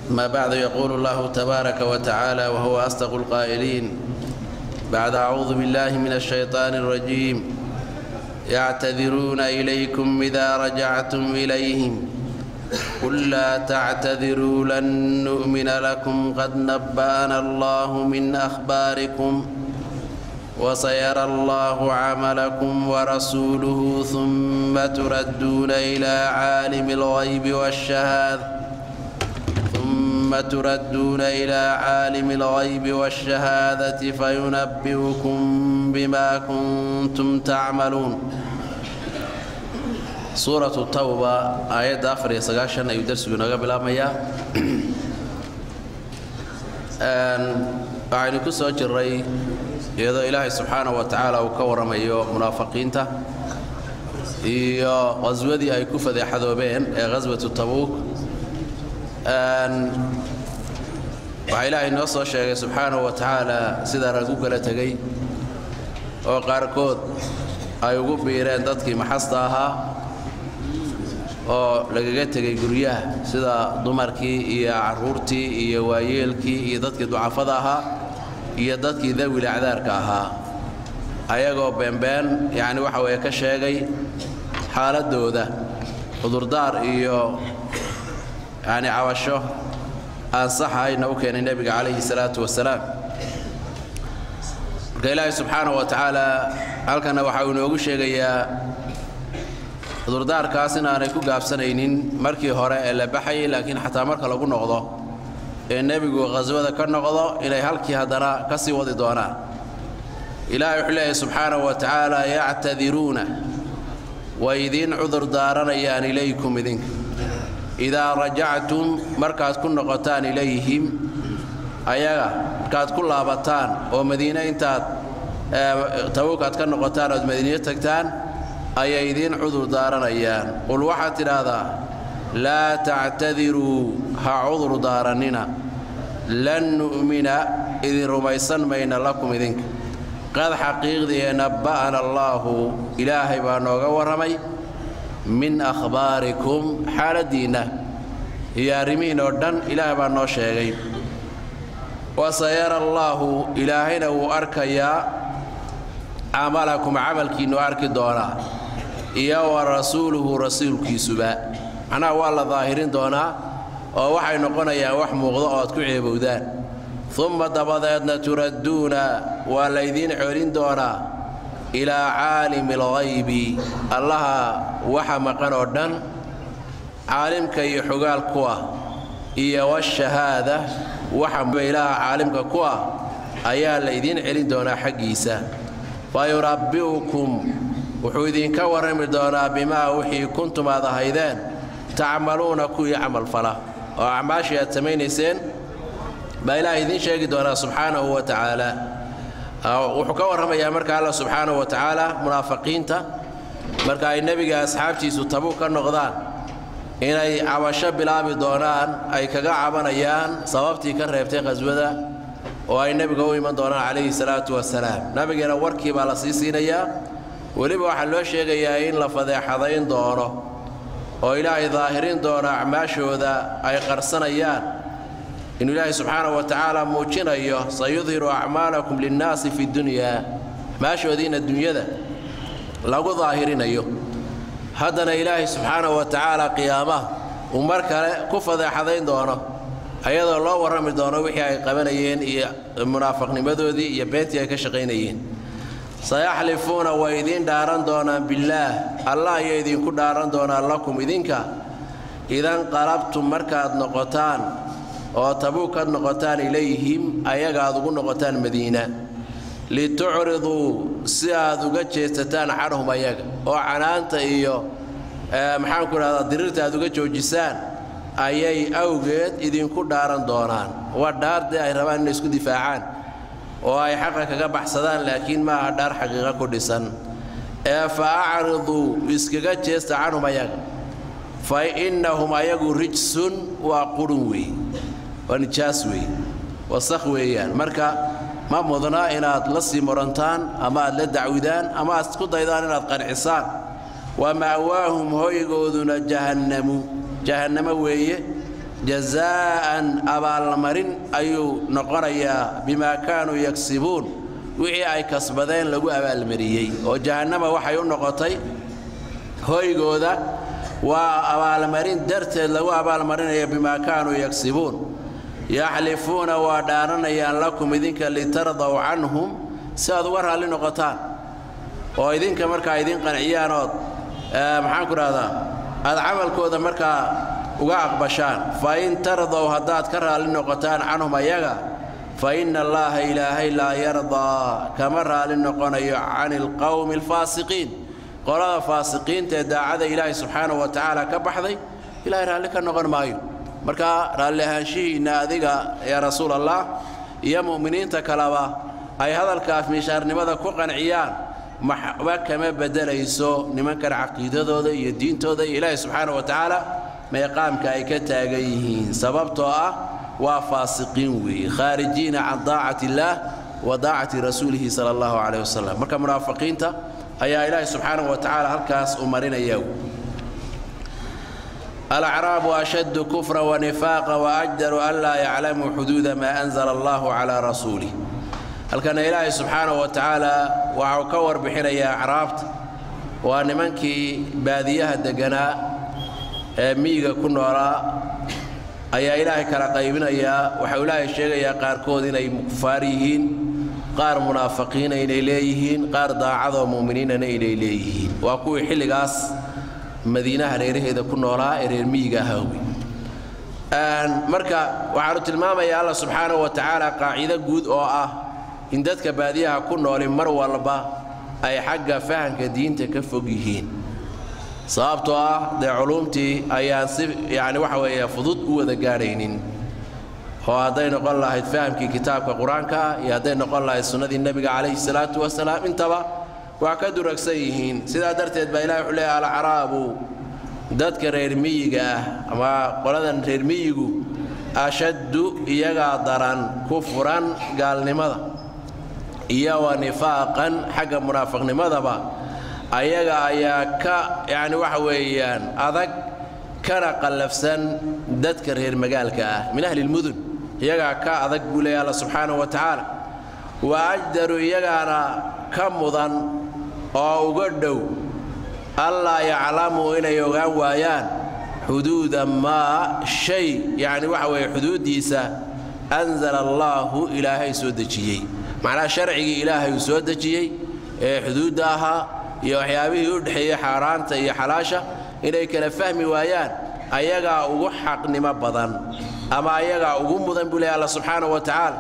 ما بعد يقول الله تبارك وتعالى وهو أصدق القائلين بعد أعوذ بالله من الشيطان الرجيم يعتذرون إليكم إذا رجعتم إليهم قل لا تعتذروا لن نؤمن لكم قد نبأنا الله من أخباركم وسيرى الله عملكم ورسوله ثم تردون إلى عالم الغيب والشهادة ثم تردون إلى عالم الغيب والشهادة فينبئكم بما كنتم تعملون suuratu tawba aayadda afar iyo sagaashan ayuu darsigu inooga bilaabmayaa waxaynu ku soo jirray iyadoo ilaahay subxaana wa tacaala uu ka warramayo munaafiqiinta iyo qhaswadii ay ku fadeexadoobeen ee khaswatu tabuuk waxaa ilaahay noo soo sheegay subxaanahu wa tacaala sidaa lagu kala tegey oo qaarkood ay ugu biireen dadkii maxasta ahaa oo lagaga tegay guryaha sida dumarkii iyo carruurtii iyo waayeelkii iyo dadkii ducafada ahaa iyo dadkii dawil acdaarka ahaa ayagoo beenbeen yacni waxa weeye ka sheegay xaaladdooda cudurdaar iyo yacni cabasho aan sax ahayna u keenay nebiga calayhi salaatu wasalaam marka ilaahay subxaanahu wa tacaala halkana waxa uu inoogu sheegayaa cudurdaarkaas inaanay ku gaabsanaynin markii hore ee la baxayay laakiin xataa marka lagu noqdo ee nebigu khaswada ka noqdo inay halkii haddana ka sii wadi doonaan ilaahay wuxuu leeyahay subxaanahu wa tacaala yactadiruuna way idiin cudurdaaranayaan ilaykum idinka idaa rajactum markaad ku noqotaan ilayhim ayaga markaad ku laabataan oo madiine intaad tabuukaad ka noqotaan ood madiine tagtaan ayay idiin cudur daaranayaan qul waxaad tidhaahdaa laa tactadiruu ha cudur daarannina lan nu'mina idin rumaysan mayna lakum idinka qad xaqiiqdii nabba'ana allaahu ilaahay baa nooga warramay min akhbaarikum xaaladdiinna iyo arrimihiin oo dhan ilaahay baa noo sheegay wasayara allaahu ilaahayna wuu arkayaa camalakum camalkiinnu arki doonaa iyo wa rasuuluhu rasuulkiisuba macnaha waa la daahirin doonaa oo waxay noqonayaan wax muuqdo oo ad ku ceebowdaan umma dabadeedna turadduuna waa laydiin celin doonaa ilaa caalimi alghaybi allaha waxa maqan oo dhan caalimka iyo xogaal ku ah iyo washahaada waxa ilaaha caalimka ku ah ayaa laydiin celin doonaa xaggiisa fayunabbi'ukum wuxuu idinka warrami doonaa bimaa wixii kuntum aad ahaydeen tacmaluuna kuwii camalfala oo acmaashii aad samaynayseen baa ilaahay idiin sheegi doonaa subxaanahu wa tacaala wuxuu ka warramayaa marka alla subxaanahu wa tacaala munaafiqiinta marka ay nebiga asxaabtiisu tabuug ka noqdaan inay cabasho bilaabi doonaan ay kaga cabanayaan sababtii ka reebtay khaswada oo ay nebiga u iman doonaan calayhi salaatu wasalaam nabigeena warkii baa la sii siinayaa weliba waxaa loo sheegayaa in la fadeexadayn doono oo ilaahay daahirin doono acmaashooda ay qarsanayaan inuu ilaahay subxaanahu wa tacaala muujinayo sayudhiru acmaalakum linnaasi fi dunyaa acmaashoodiina dunyada lagu daahirinayo haddana ilaahay subxaanahu wa tacaala qiyaamaha uu mar kale ku fadeexadayn doono ayadoo loo warrami doono wixii ay qabanayeen iyo munaafiqnimadoodii iyo beentii ay ka shaqaynayeen sayaxlifuuna way idiin dhaaran doonaan billaah allah ayay idinku dhaaran doonaan lakum idinka idan qalabtum markaad noqotaan oo tabuukaad noqotaan ilayhim ayaga aad ugu noqotaan madiina litucriduu si aad uga jeesataan canhum ayaga oo canaanta iyo maxaanku idhahdaa diriirta aad uga joojisaan ayay awgeed idinku dhaaran doonaan waa dhaardee ay rabaan inay isku difaacaan oo ay xaqa kaga baxsadaan laakiin maaha dhaar xaqiiqa ku dhisan ee fa acriduu iskaga jeesta canhum ayaga fa innahum ayagu rijsun waa qurun weey waa nijaas weey wasakh weeyaan marka ma mudna inaad la sii murantaan ama aad la dacwidaan ama aad isku daydaan inaad qancisaan wa ma'waahum hoygooduna jahannamu jahannamo weeye jazaa'an abaalmarin ayuu noqonayaa bimaa kaanuu yagsibuun wixii ay kasbadeen lagu abaalmariyey oo jahannama waxay u noqotay hoygooda waa abaalmarin darteed lagu abaalmarinaya bimaa kaanuu yagsibuun yaxlifuuna waa dhaaranayaan lakum idinka litardaw canhum si aad uga raalli noqotaan oo idinka markaa idin qanciyaan ood maxaan ku dhahdaa aad camalkooda markaa uga aqbashaan fa in tardaw haddaad ka raalli noqotaan canhum ayaga fa inna allaaha ilaahay laa yardaa kama raalli noqonayo cani alqowmi alfaasiqiin qolada faasiqiinta ee daacada ilaahay subxaanahu wa tacaala ka baxday ilaahay raalli ka noqon maayo marka raalli ahaanshihiinna adiga yaa rasuul allah iyo mu'miniinta kaleba ay hadalkaas miishaarnimada ku qanciyaan maxba kama beddelayso nimankan caqiidadooda iyo diintooda iyo ilaahay subxaanahu wa tacaala meeqaamka ay ka taagan yihiin sababtoo ah waa faasiqiin weeye khaarijiina can daacati illaah wa daacati rasuulihi sala allahu calayh wasalam marka munaafiqiinta ayaa ilaahay subxaanahu wa tacaala halkaas u marinaya alacraabu ashaddu kufra wanifaaqa waajdaru an laa yaclamuu xuduuda maa anzala allahu calaa rasuulih halkana ilaahay subxaanahu wa tacaala waxau ka warbixinayaa acraabta waa nimankii baadiyaha degganaa ee miyiga ku noolaa ayaa ilaahay kala qaybinayaa waxau ilaahay sheegayaa qaarkood inay kufaar yihiin qaar munaafiqiina inay leeyihiin qaar daacadoo mu'miniinana inay leeyihiin waa kuwii xilligaas madiinaha reeraheeda ku noolaa ee reer miyiga ahaa wey marka waxaanu tilmaamayaa alla subxaanahu wa tacaala qaacido guud oo ah in dadka baadiyaha ku nooli mar walba ay xagga fahamka diinta ka fog yihiin sababtoo ah dee culuumtii ayaan si yacni waxa weeye fudud u wada gaadhaynin oo hadday noqon lahayd fahamkii kitaabka qur-aanka iyo hadday noqon lahayd sunnadii nebiga calayhi salaatu wasalaam intaba waa ka duragsan yihiin sidaa darteed baa ilahi wuxuu leeyahay alcaraabu dadka reer miyiga ah ama qoladan reer miyigu ashaddu iyagaa daran ku furan gaalnimada iyo wa nifaaqan xagga munaafiqnimadaba ayaga ayaa ka yacni waxa weeyaan adag kana qallafsan dadka reer magaalka ah min ahli lmudun iyagaa ka adag buu leeyahy alla subxaanahu wa tacaala wa ajdaru iyagaana ka mudan oo uga dhow allaa yaclamuu inay ogaan waayaan xuduuda maa shay yacni waxa weeye xuduuddiisa anzala allaahu ilaahay soo dejiyey macnaha sharcigii ilaahay uu soo dejiyey ee xuduudda ahaa iyo waxyaabihii u dhexeeyey xaaraanta iyo xalaasha inay kala fahmi waayaan ayagaa ugu xaqnimo badan ama ayagaa ugu mudan buu leehay alla subxaanahu wa tacaala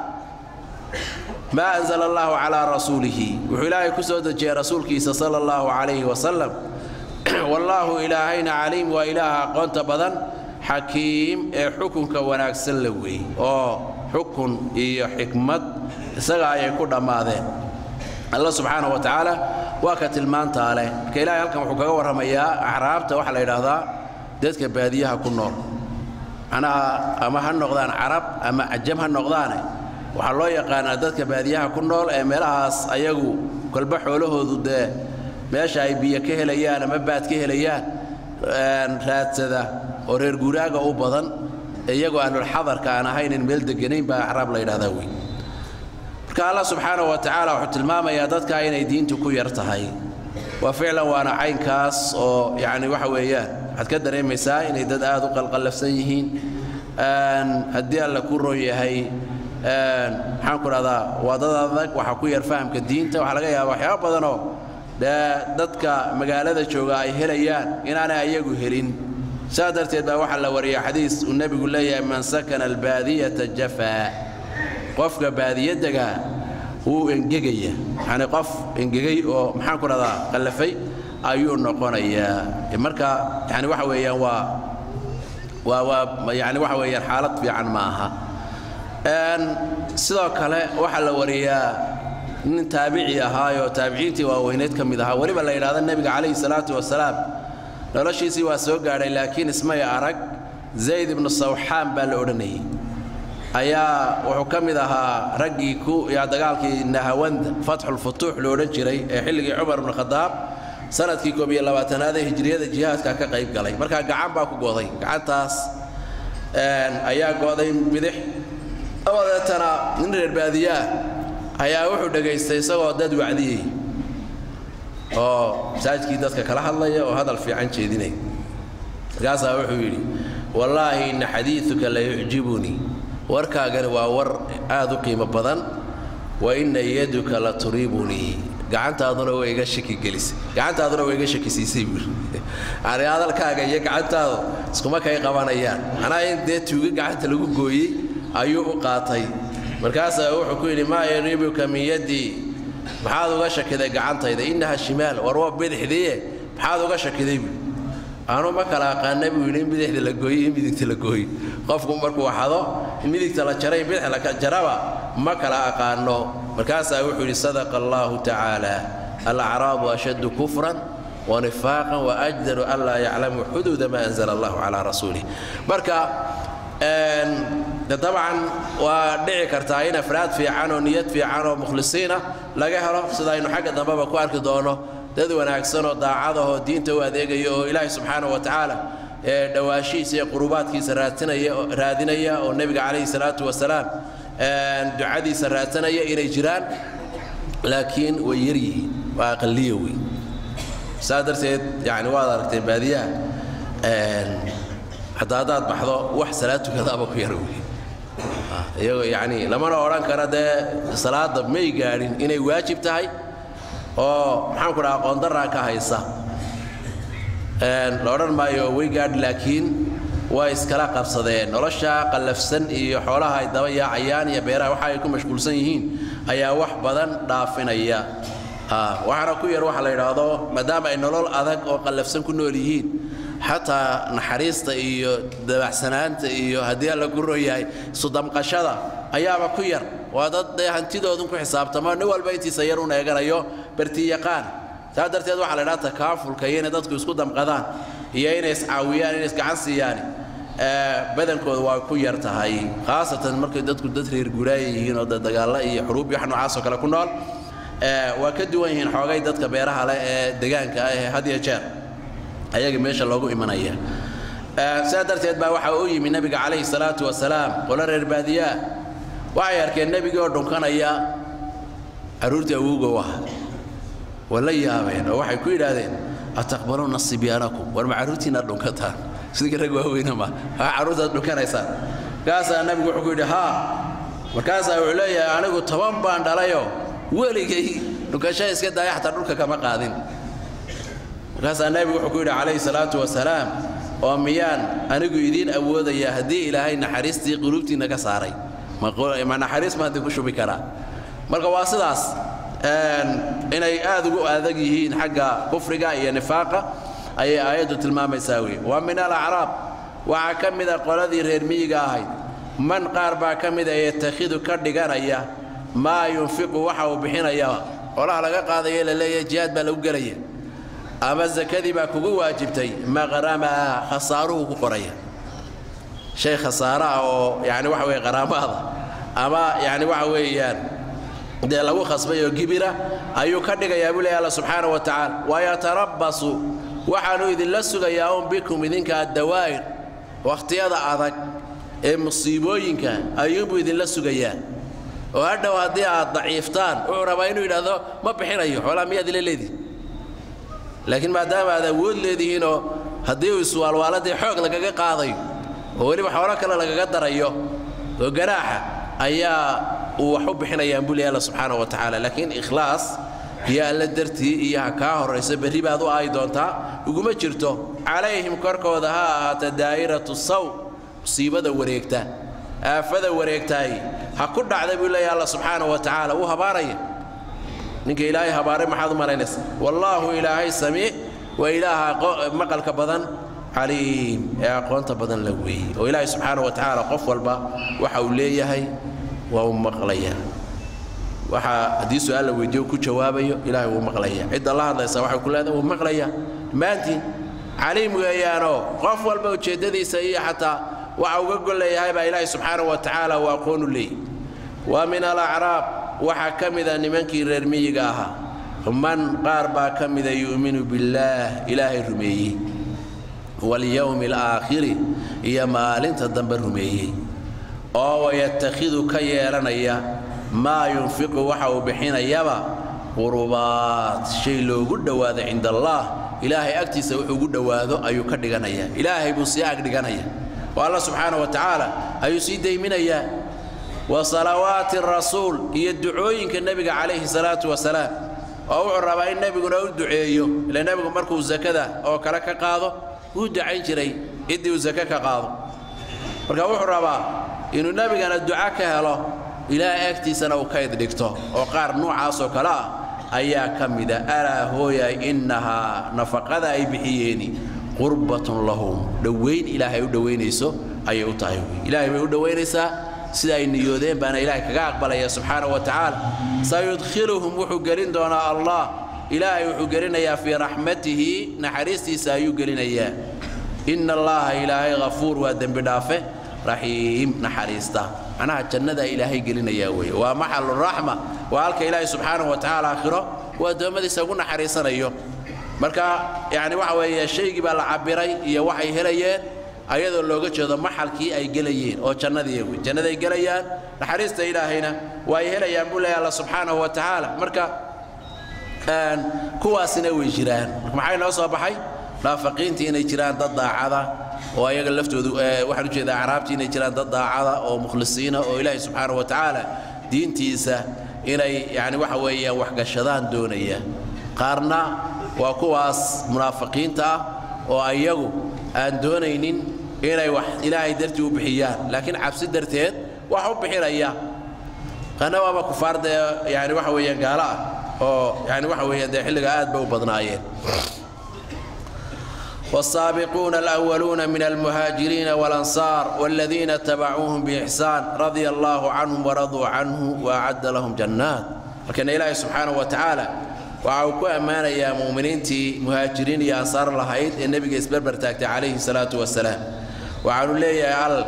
maa anzala allahu calaa rasuulihi wuxuu ilaahay ku soo dejiyey rasuulkiisa sala allahu calayhi wasalam wallaahu ilaahayna caliim waa ilaaha aqoonta badan xakiim ee xukunka wanaagsan la weey oo xukun iyo xikmad isaga ayay ku dhammaadeen alla subxaanahu wa tacaala waa ka tilmaantaa leh marka ilahay halkan wuxuu kaga warramayaa acraabta waxaa la yidhaahdaa dadka baadiyaha ku nool macnaha ama ha noqdaan carab ama cajam ha noqdaane waxaa loo yaqaanaa dadka baadiyaha ku nool ee meelahaas ayagu kolba xoolahoodu dee meesha ay biyo ka helayaan ama baad ka helayaan raadsada oo reer guuraaga u badan iyagoo ahlulxadarka aan ahaynin meel deganayn baa acraab la yidhahdaa wey marka allah subxaanahu wa tacaala wuxuu tilmaamayaa dadka inay diintu ku yar tahay waa ficlan waana caynkaas oo yacni waxa weeyaan waxaad ka dareemaysaa inay dad aad u qalqallafsan yihiin haddii alla ku roon yahay maxaan ku dhahdaa waa dad adag waxaa ku yar fahamka diinta waxaa laga yaaba waxyaaba badanoo dee dadka magaalada jooga ay helayaan inaanay ayagu helin saa darteed baa waxaa la wariya xadiis uu nebigu leeyahay man sakana albaadiyata jafaa qofka baadiyadaga wuu engegaya yani qof engegay oo maxaan ku dhahdaa qallafay ayuu noqonayaa marka yani waxa weeyaan waa waa waa yani waxa weeyaan xaalad fiican ma aha sidoo kale waxaa la wariyaa nin taabici ahaayoo taabiciintii waaweyneed ka mid ahaa weliba la yidhahda nebiga calayhi salaatu wasalaam noloshiisii waa soo gaadhay laakiin ismay arag zayd ibnu sawxaan baa la odhanayay ayaa wuxuu ka mid ahaa raggii ku yaa dagaalkii nahawanda fatxulfutuux lo odhan jiray ee xilligii cumar ibnu khadaab sanadkii koob iyo labaatanaad ee hijriyada jihaadka ka qayb galay markaa gacan baa ku goday gacantaas ayaa go'day bidix dabadeetana nin reer baadiyaah ayaa wuxuu dhegaystay isagoo dad wacdiyey oo masaajidkii dadka kala hadlaya oo hadal fiican jeedinay markaasaa wuxuu yidhi wallaahi inna xadiiduka la yucjibunii warkaagani waa war aad u qiimo badan wa inna yaduka la turiibunii gacantaaduna way iga shaki gelisay gacantaaduna way iga shakisiisay buuri yani hadalkaaga iyo gacantaadu iskuma kay qabanayaan macnaha in dee tuuga gacanta lagu gooyey ayuu u qaatay markaasaa wuxuu ku yidhi maa yariibuka min yaddii maxaad uga shakiday gacantayda innaha shimaal war waa bidixdiiye maxaad uga shakiday buui anu ma kala aqaana buu yidhi in bidixda la gooyo in midigta la gooyo qofku markuu xado in midigta la jaray in bidix la jaraba ma kala aqaano markaasaa wuxuu yidhi sadaqa allahu tacaala alacraabu ashaddu kufran wanifaaqan waajdaru an laa yaclamu xuduuda ma anzala allahu calaa rasuulih marka dabcan waa dhici kartaa in afraad fiican oo niyad fiican oo mukhlisiina laga helo sida aynu xagga dambeba ku arki doono dad wanaagsan oo daacadahoo diinta u adeegaya oo ilaahay subxaana wa tacaala ee dhawaashihiisa iyo qurubaadkiisa raadinaya oo nebiga calayhi salaatu wasalaam ducadiisa raadsanaya inay jiraan laakiin way yar yihiin waa aqaliya wey saa darteed yani waad aragteen baadiyaha hataa haddaad baxdo wax salaad tukadaaba ku yar wey iyagoo yani lamana odhan kara dee salaadda may gaadhin inay waajib tahay oo maxaanku dhaha qoondaraa ka haysa la odhan maayo way gaadhi laakiin way iskala qabsadeen nolosha qallafsan iyo xoolaha ay daba yaacayaan iyo beeraha waxa ay ku mashquulsan yihiin ayaa wax badan dhaafinaya waxaana ku yar waxa la yidhaahdo maadaama ay nolol adag oo qallafsan ku nool yihiin xataa naxariista iyo dabacsanaanta iyo haddii alla ku royahay sudamqashada ayaaba ku yar waa dad dee hantidoodun ku xisaabtamo nin walba intiisa yar un eeganayo bartiyaqaan saa darteed waxaa la ydhaha takaafulka iyo inay dadku isku damqadaan iyo inay iscaawiyaan inay isgacan siiyaan badankooda waa ku yar tahay khaasatan markay dadku dad reer guuraaya yihiin oo dagaalla iyo xuruub iyo wax noocaasoo kale ku nool waa ka duwan yihiin xoogay dadka beeraha leh ee degaanka ah ee had iyo jeer ayaga meesha loogu imanaya sidaa darteed baa waxaa u yimi nebiga calayhi salaatu wasalaam qolo reer baadiyaa waxay arkeen nebigii oo dhunkanaya carruurtii awowga u aha waa la yaabeen oo waxay ku yidhaahdeen ataqbaluuna sibyaanakum war ma carruurtiina dhunkataan sidii rag waaweyna ma haa carruurtaad dhunkanaysaan markaasaa nebigu wuxuu ku yidhi haa markaasaa wuxuu leeyahay anigu toban baan dhalayoo weligay dhunkasha iska daaya xataa dhulka kama qaadin markaasaa nebigu wuxuu ku yidhi calayhi salaatu wasalaam oo miyaan anigu idiin awoodaya haddii ilaahay naxariistii quluubtiinna ka saaray ma naxariis maan idinku shubi karaa marka waa sidaas inay aad ugu adag yihiin xagga kufriga iyo nifaaqa ayay aayaddu tilmaamaysaa wey wa min alacraab waxaa ka mida qoladii reer miyiga ahayd man qaar baa ka mida yatakhidu ka dhiganaya maa yunfiqu waxa uu bixinayaba qolaha laga qaadaya la leeyahay jihaad baa lagu gelaya ama sakadii baa kugu waajibtay maqramaa khasaaruhu ku qoraya shay khasaaro ah oo yani waxa weye qaraamaada ama yani waxa weeyaan dee lagu khasbay oo gibira ayuu ka dhigayaa buu leeyahy alla subxaana wa tacaala wayatarabbasu waxaanu idinla sugayaa un bikum idinka addawaa'ir wakhtiyada adag ee musiibooyinka ayuunbuu idinla sugayaa oo hadhow haddii aad daciiftaan wuxuu rabaa inuu yidhaahdo ma bixinayo xoolaa miyaad ila leedihi laakiin maadaama aad awood leedihiinoo haddii uu iswaalwaaladii xoog lagaga qaadayo oo weliba xoolo kale lagaga darayo oo ganaaxa ayaa uu wax u bixinayaan buu leeyahy alla subxaana wa tacaala laakiin ikhlaas iyo alla dartii iyo ha kaa horrayso berri baad u aayi doontaa uguma jirto calayhim korkooda ha ahaata daa'iratu saw musiibada wareegta aafada wareegtaay ha ku dhacda buu leeyahy alla subxaana wa tacaala wuu habaaraya ninka ilaahay habaaray maxaad u malaynaysa wallaahu ilaahay samiic waa ilaaha maqalka badan caliim ee aqoonta badan la weeyey oo ilaahay subxaana wa tacaala qof walba waxa uu leeyahay waa u maqlaya waxa haddii su-aal la weydiiyo ku jawaabayo ilaahay wuu maqlaya cidda la hadlaysa waxay ku leedahay wuu maqlaya dhammaantiin caliim weeyaanoo qof walba ujeeddadiisa iyo xataa waxa uga golleeyahay baa ilaahay subxaana wa tacaala uu aqoonu leeyay wa min alacraab waxaa ka mida nimankii reer miyiga ahaa man qaar baa ka mida yu'minu billaah ilaahay rumeeyey walyowmi alaakhiri iyo maalinta dambe rumeeyey oo wayatakhidu ka yeelanaya maa yunfiqu waxa uu bixinayaba qurubaad shay loogu dhowaado cinda allaah ilaahay agtiisa wuxuu ugu dhowaado ayuu ka dhiganayaa ilaahay buu sii ag dhiganaya oo alla subxaana wa tacaala ayuu sii dayminayaa wa salawaati rasuul iyo ducooyinka nebiga calayhi salaatu wasalaam oo wuxuu rabaa in nebiguna u duceeyo ila nebigu markuu sakada oo kale ka qaado wuu ducayn jiray ciddii uu sake ka qaado marka wuxuu rabaa inuu nebigana duca ka helo ilaahay agtiisana uu kayd dhigto oo qaar nuucaasoo kale ah ayaa ka mida alaa hooyay innahaa nafaqada ay bixiyeeni qurbatun lahum dhowayn ilaahay u dhowaynayso ayay u tahay ilaahay bay u dhowaynaysaa sida ay niyoodeen baana ilaahay kaga aqbalaya subxaana wa tacaala sayudkhiluhum wuxuu gelin doonaa allah ilaahay wuxuu gelinayaa fii raxmatihi naxariistiisa ayuu gelinayaa ina allaha ilaahay hafuur waa dembi dhaafe raxiim naxariista macnaha jannada ilaahay gelinayaa weeye waa maxalu raxma waa halka ilaahay subxaanahu wa tacaala aakhiro uu addoommadiisa ugu naxariisanayo marka yacni waxa weeye shaygii baa la cabiray iyo waxay helayeen ayadoo looga jeedo maxalkii ay gelayeen oo jannadii wey jannaday gelayaan naxariista ilaahayna waa ay helayaan buu leeyahay alla subxaanahu wa tacaala marka kuwaasina way jiraan marka maxay noo soo baxay naafaqiintii inay jiraan dad daacada oo ayaga laftoodu waxaan ujeedaa acraabtii inay jiraan dad daacada oo mukhlisiina oo ilaahay subxaanahu wa tacaala diintiisa inay yani waxa weeyaan waxgashadaan doonaya qaarna waa kuwaas munaafiqiinta ah oo ayagu aan doonaynin inay wax ilaahay dartii u bixiyaan laakiin cabsi darteed wax u bixinaya qaarna waaba kufaar dee yani waxa weeyaan gaalo ah oo yani waxa weeyaan dee xilliga aad bay u badnaayeen والسابقون الأولون من المهاجرين والأنصار والذين اتبعوهم بإحسان رضي الله عنهم ورضوا عنه وأعد لهم جنات لكن إلهي سبحانه وتعالى وعوكو أمانة يا مؤمنين تي مهاجرين يا أنصار الله هيد النبي يسبر برتاكت عليه الصلاة والسلام وعنوا لي يا ال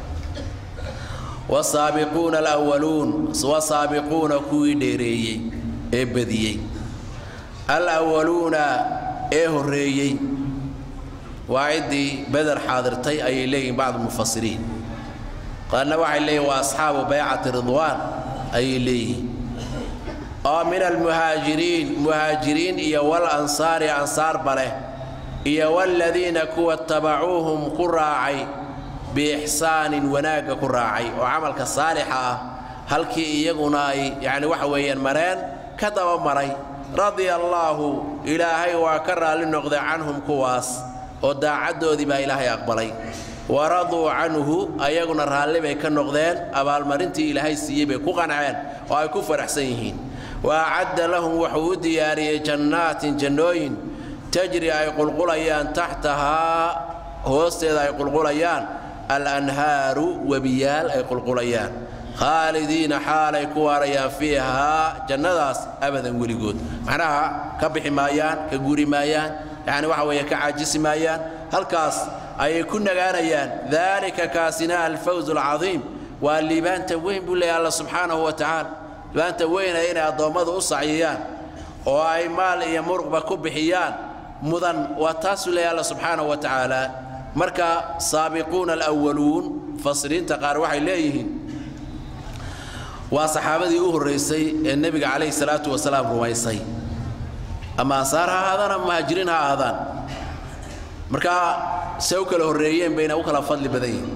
والسابقون الأولون والسابقون كوي ديري إبديي الأولون إيه الريي waa ciddii beder xaadirtay ayay leeyihin bacd mufasiriin qaarna waxay leeyihin waa asxaabu baycati ridwaan ayay leeyihiin oo min almuhaajiriin muhaajiriin iyo wal ansaari ansaarba leh iyo waladiina kuwa tabacuuhum ku raacay biixsaanin wanaagga ku raacay oo camalka saalixa ah halkii iyaguna ay yacni waxa weeyaan mareen ka daba maray radia allaahu ilaahay waa ka raalli noqday canhum kuwaas oo daacaddoodii baa ilaahay aqbalay waraduu canhu ayaguna raalli bay ka noqdeen abaalmarintii ilaahay siiyey bay ku qanceen oo ay ku faraxsan yihiin wa acadda lahum wuxuu u diyaariyey jannaatin jannooyin tajri ay qulqulayaan taxtahaa hoosteeda ay qulqulayaan alanhaaru webiyaal ay qulqulayaan khaalidiina xaalay ku waarayaan fiihaa jannadaas abadan weligood macnaha ka bixi maayaan ka guri maayaan yani waxa weeye ka caajisi maayaan halkaas ayay ku nagaanayaan daalika kaasina alfawz alcadiim waa liibaanta weyn buu leeyahay alla subxaanahu wa tacaala liibaanta weyna inay addoommadu u sacyiyaan oo ay maal iyo muruqba ku bixiyaan mudan waa taasuu leeyahay alla subxaanahu wa tacaala marka saabiquuna alwaluun mufasiriinta qaar waxay leeyihiin waa saxaabadii u horraysay ee nebiga calayhi salaatu wasalaam rumaysay ama ansaar ha ahaadaan ama muhaajiriin ha ahaadaan marka se u kala horreeyeen bayna u kala fadli badan yihin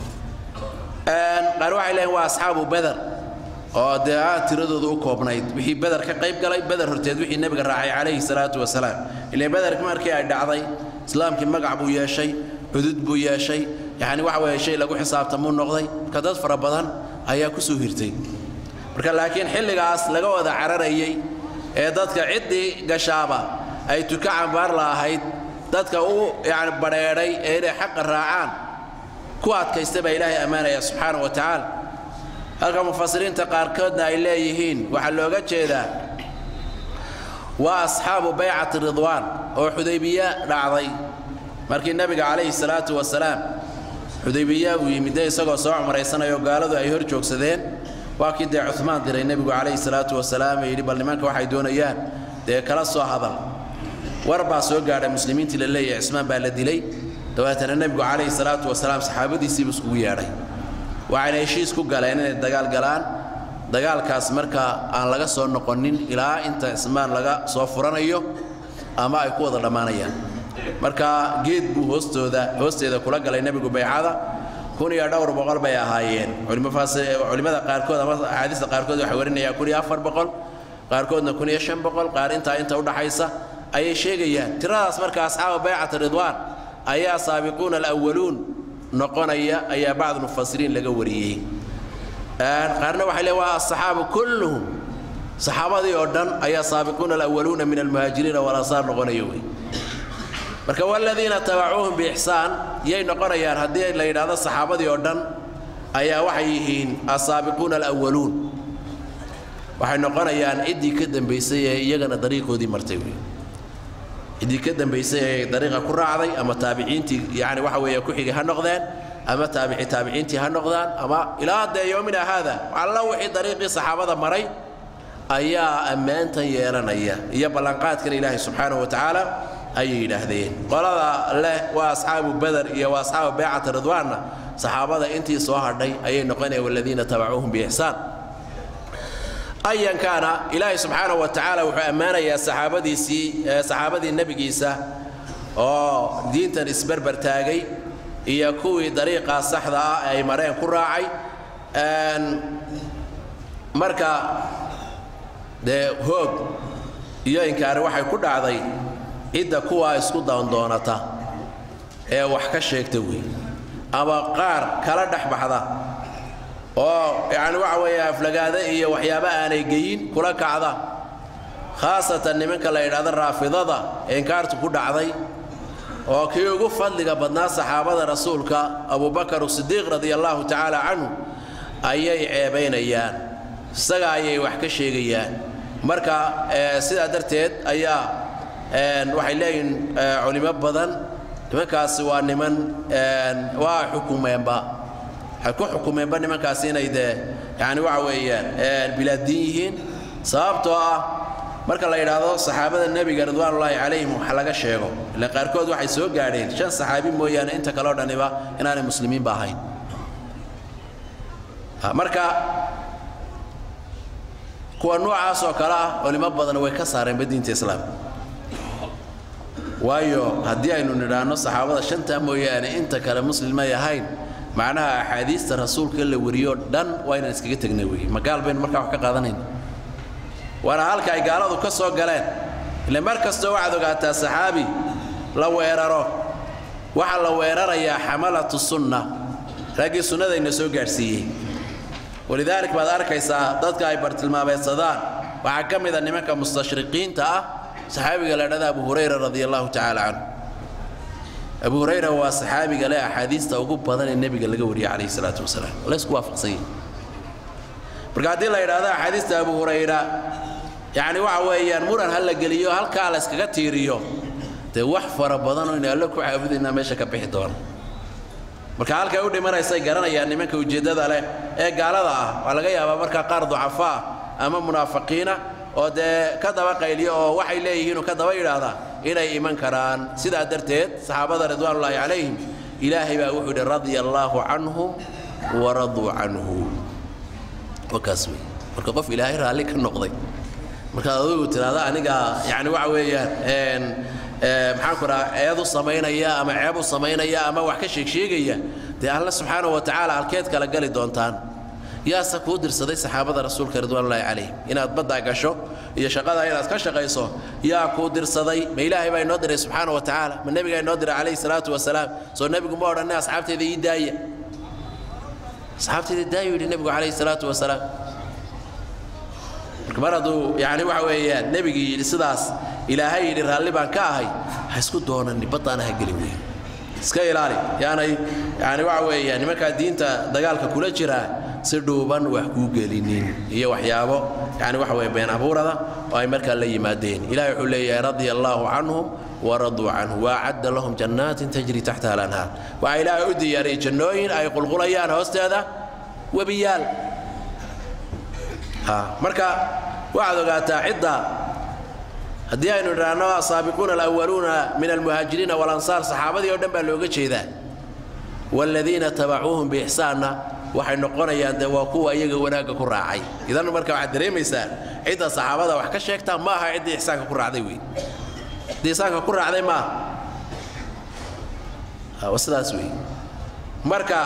qaar waxay leeyihin waa asxaabu beder oo dee aad tiradooda u koobnayd wixii beder ka qayb galay beder horteed wixii nebiga raacay calayhi salaatu wasalaam ilaa bederka markii ay dhacday islaamkii magac buu yeeshay cudud buu yeeshay yacni waxa weeye shay lagu xisaabtamuu noqday marka dad fara badan ayaa ku soo hirtay marka laakiin xilligaas laga wada cararayey ee dadka ciddii gashaaba ay tuka cambaar la ahayd dadka u yani badheedhay ee inay xaqa raacaan ku adkaysta baa ilaahay ammaanaya subxaana wa tacaala halka mufasiriinta qaarkoodna ay leeyihiin waxaa looga jeedaa waa asxaabu baycati ridwaan oo xudaybiye dhacday markii nebiga calayhi salaatu wasalaam xudaybiya uu yimidde isagoo soo cumraysanayo gaaladu ay hor joogsadeen waa kii dee cumaan diray nebigu calayhi salaatu wasalaam ee yidhi bal nimanka waxay doonayaan dee kala soo hadal war baa soo gaadhay muslimiintii la leeyahay cismaan baa la dilay dabeetana nebigu calayhi salaatu wasalaam saxaabadiisiibu iskugu yeedhay waxayna heshiis ku galeen inay dagaal galaan dagaalkaas marka aan laga soo noqonin ilaa inta ismaan laga soo furanayo ama ay ku wada dhammaanayaan marka geed buu hoostooda hoosteeda kula galay nebigu baycada kun iyo dhowr boqol bay ahaayeen culimmada qaarkood ama axaadiista qaarkood waxay warinayaan kun iyo afar boqol qaarkoodna kun iyo shan boqol qaar intaa inta udhaxaysa ayay sheegayaan tiradaas marka asxaaba baycata ridwaan ayaa saabiquuna alwaluun noqonaya ayaa bacd mufasiriin laga wariyey qaarna waxay leeyiin waa asaxaaba kulluhum saxaabadii oo dhan ayaa saabiquuna alwaluuna min almuhaajiriina walansaar noqonaya wey marka waladiina tabacuuhum biixsaan yay noqonayaan haddii la yidhaahdo saxaabadii oo dhan ayaa waxay yihiin asaabiquuna alwaluun waxay noqonayaan ciddii ka dambaysay ee iyagana dariiqoodii martay wey ciddii ka dambaysay ee dariiqa ku raacday ama taabiciintii yani waxa weeye ku xigay ha noqdeen ama taabici taabiciintii ha noqdaan ama ilaa dee yoomina haada alla wixii dariiqii saxaabada maray ayaa ammaantan yeelanaya iyo ballanqaadkan ilaahay subxaanahu wa tacaala ayay yidhaahdeen qolada leh waa asxaabu bader iyo waa asxaabu baycata ridwaanna saxaabada intii soo hadhay ayay noqonayaan waladiina tabacuuhum biixsaan ayan kaana ilaahay subxaanahu wa tacaala wuxuu ammaanayaa saxaabadiisii saxaabadii nebigiisa oo diintan isberber taagay iyo kuwii dariiqaa saxda ah ay mareen ku raacay marka dee hoog iyo inkaari waxay ku dhacday cidda kuwaa isku daandoonata ee wax ka sheegta wey ama qaar kala dhex baxda oo yacni waxa weeye aflagaada iyo waxyaabo aanay geyin kula kacda khaasatan nimanka la yidhahdo raafidada ee inkaartu ku dhacday oo kii ugu fadliga badnaa saxaabada rasuulka abubakar sidiiq radia allahu tacaala canhu ayay ceebaynayaan isaga ayay wax ka sheegayaan marka sidaa darteed ayaa waxay leeyihin culimo badan nimankaasi waa niman waa xukumeenba waxay ku xukumeenba nimankaasi inay dee yani waxa weeyaan bilaaddiin yihiin sababtoo ah marka la yidhaahdo saxaabada nebiga ridwaanullaahi calayhim wax laga sheego ile qaarkood waxay soo gaadheen shan saxaabi mooyaane inta kaleo dhaniba inaanay muslimiinba ahayn marka kuwa noocaas oo kale ah culimo badan way ka saareenba diinta islaamka waayo haddii aynu nidhaahno saxaabada shantaa mooyaane inta kale muslimay ahayn macnaha axaadiista rasuulka la wariyo dhan waa inaan iskaga tegna wey magaal baynu markaa wax ka qaadanayna waana halka ay gaaladu ka soo galeen ile mar kastoo waxaad ogaataa saxaabi la weeraro waxaa la weerarayaa xamalatu sunna raggii sunnadayna soo gaadhsiiyey walidaalik baad arkaysaa dadka ay bartilmaameedsadaan waxaa ka mida nimanka mustashriqiinta ah saxaabiga la dhada abu hurayra radia allahu tacaala canhu abu hurayra waa saxaabiga leh axaadiista ugu badan ee nebiga laga wariyay calayhi salaatu wasalaam laysku waafaqsan yahay marka haddii la yidhaahdo axaadiista abu hurayra yacni waxa weeyaan muran ha la geliyo halkaa la yskaga tiiriyo dee wax fara badanoo ina alle ku caabudaynaa meesha ka bixi doona marka halkay u dhimanaysay garanayaan nimanka ujeeddada leh ee gaalada ah waa laga yaabaa markaa qaar ducafaa ama munaafiqiina oo dee ka daba qayliyo oo waxay leeyihiinuu ka daba yidhaahdaa inay iman karaan sidaa darteed saxaabada ridwaanullaahi calayhim ilaahay baa wuxuu yidhi radia allaahu canhum waraduu canhu wakaas wey marka qof ilaahay raalli ka noqday markaad adigu tidhaahda aniga yani waxa weeyaan maxaan ku dhaha eedu samaynaya ama ceebu samaynaya ama wax ka sheegsheegaya dee alle subxaanahu wa tacaala halkeed kala gali doontaan yaase kuu dirsaday saxaabada rasuulka ridwaanullaahi calayhim inaad baddaa gasho iyo shaqada inaad ka shaqayso yaa kuu dirsaday ma ilaahay baa inoo diray subxaana wa tacaala ma nebigaa inoo diray calayhi salaatu wasalaam soo nebigu ma odhanay asxaabteeda ii daaya asxaabteeda daayu yidhi nebigu calayhi salaatu wasalaam marka mar hadduu yani waxa weeyaan nebigii yidhi sidaas ilaahay yidhi raalli baan ka ahay ha isku doonani baddaana ha gelin weyn iska ilaali yaanay yani waxa weeyaan nimankaa diinta dagaalka kula jiraa si dhuuban wax kuu gelinin iyo waxyaabo yani waxa weye been abuurada oo ay markaa la yimaadeen ilahay wuxuu leeyahay radia allaahu canhum waraduu canhu waacadda lahum jannaatin tajri taxtaha alanhaar waxaa ilaahay u diyaariyey jannooyin ay qulqulayaan hoosteeda webiyaal marka waxaad ogaataa cidda haddii aynu idhaahno asaabiquuna alawaluuna min almuhaajiriina walansaar saxaabadii oo dhan baa looga jeedaa waaladiina tabacuuhum biixsaanna waxay noqonayaan dee waa kuwa iyaga wanaagga ku raacay idan marka waxaad dareemaysaa cidda saxaabada wax ka sheegtaa ma aha ciddii ixsaanka ku raacday wey ciddii ixsaanka ku raacday ma aha sidaas wey marka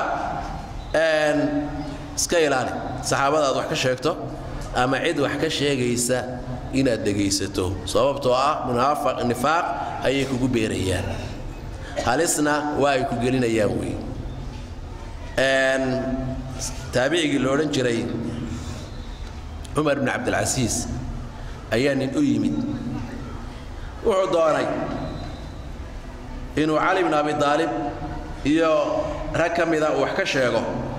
iska ilaali saxaabada aad wax ka sheegto ama cid wax ka sheegaysa inaad dhegaysato sababtoo ah munaafaq nifaaq ayay kugu beerayaan halisna waa ay ku gelinayaan wey taabicigii lo odhan jiray cumar bn cabdilcasiis ayaa nin u yimid wuxuu doonay inuu cali bn abi aalib iyo rag ka mida uu wax ka sheego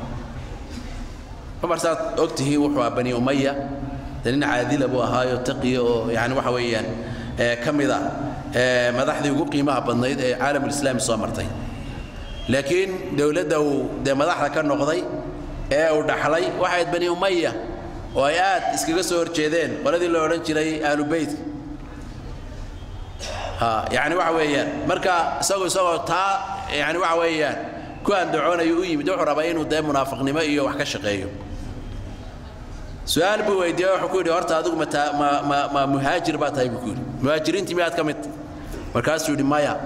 cumar saad og tihiin wuxuu ah bani umaya de nin caadila buu ahaayo taqiya oo yani waxa weeyaan ka mida madaxdii ugu qiimaha badnayd ee caalamulislaami soo martay laakiin dowladda uu dee madaxda ka noqday ee uu dhaxlay waxayd bani umaya oo ay aad iskaga soo horjeedeen qoladii la odhan jiray ahlu beytka yani waxa weeyaan marka isagoo isagoo taa yani waxa weeyaan ku andacoonayo u yimid wuxuu rabaa inuu dee munaafiqnimo iyo wax ka shaqeeyo su-aal buu weydiiyey wuxuu ku yidhi horta adigu ma ma ma ma muhaajir baa tahay buu ku yidhi muhaajiriintii miyaad ka mid markaasuu yidhi maya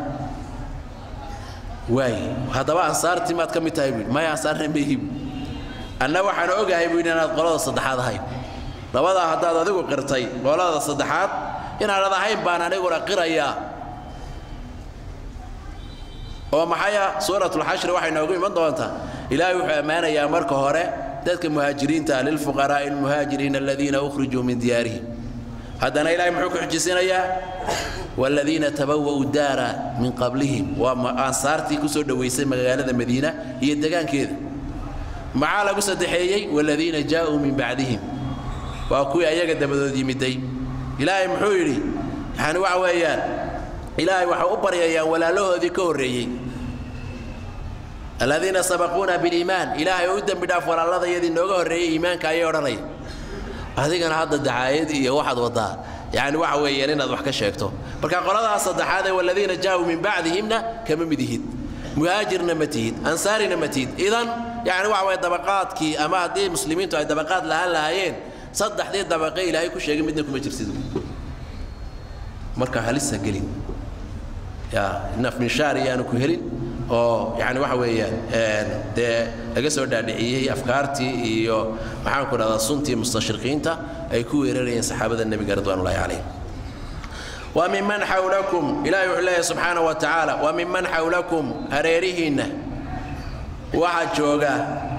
waay haddaba ansaartii maad ka mid tahay buu yidhi maya ansaarna mehib anna waxaan ogahay buu yidhi inaad qolada saddexaad ahayn labadaa haddaad adigu qirtay qolada saddexaad inaanad ahayn baan aniguna qirayaa oo maxaya suuratulxashri waxay noogu iman doontaa ilaahay wuxuu ammaanayaa marka hore dadka muhaajiriinta lilfuqaraa'i almuhaajiriina aladiina ukhrijuu min diyaarihim haddana ilahay muxuu ku xujisinayaa waaladiina tabawa'u daara min qablihim waa ansaartii ku soo dhowaysay magaalada madiina iyo degaankeeda maxaa lagu saddexeeyey waaladiina jaa'uu min bacdihim waa kuwii ayaga dabadood yimiday ilaahay muxuu yidhi yani waxa weeyaan ilaahay waxay u baryayaan walaalahoodii ka horreeyey aladiina sabaquuna biliimaan ilaahay oo u dembi dhaaf walaaladayadii nooga horreeyey iimaanka ayay odhanaya adigana hadda dacaayad iyo waxaad wadaa yani waxa weeyaan inaad wax ka sheegto marka qoladaas saddexaad ee waladiina jaa'uu min bacdihimna kama mid ihid muhaajirna ma tihid ansaarina ma tihid idan yani waxa weye dabaqaadkii ama haddii muslimiintu ay dabaqaad lahaan lahaayeen saddexdii dabaqe ilaahay ku sheegay midna kuma jirsid marka halisa gelin ya naf minshaar iyaanu ku helin oo yani waxa weeyaan dee laga soo dhaadhiciyey afkaartii iyo maxaanku dhahdaa suntii mustashriqiinta ay ku weerarayeen saxaabada nebiga ridwanullahi calayhim wa miman xawlakum ilahi wuxuu leeyahay subxaana wa tacaala wa miman xawlakum hareerihiinna waxaa jooga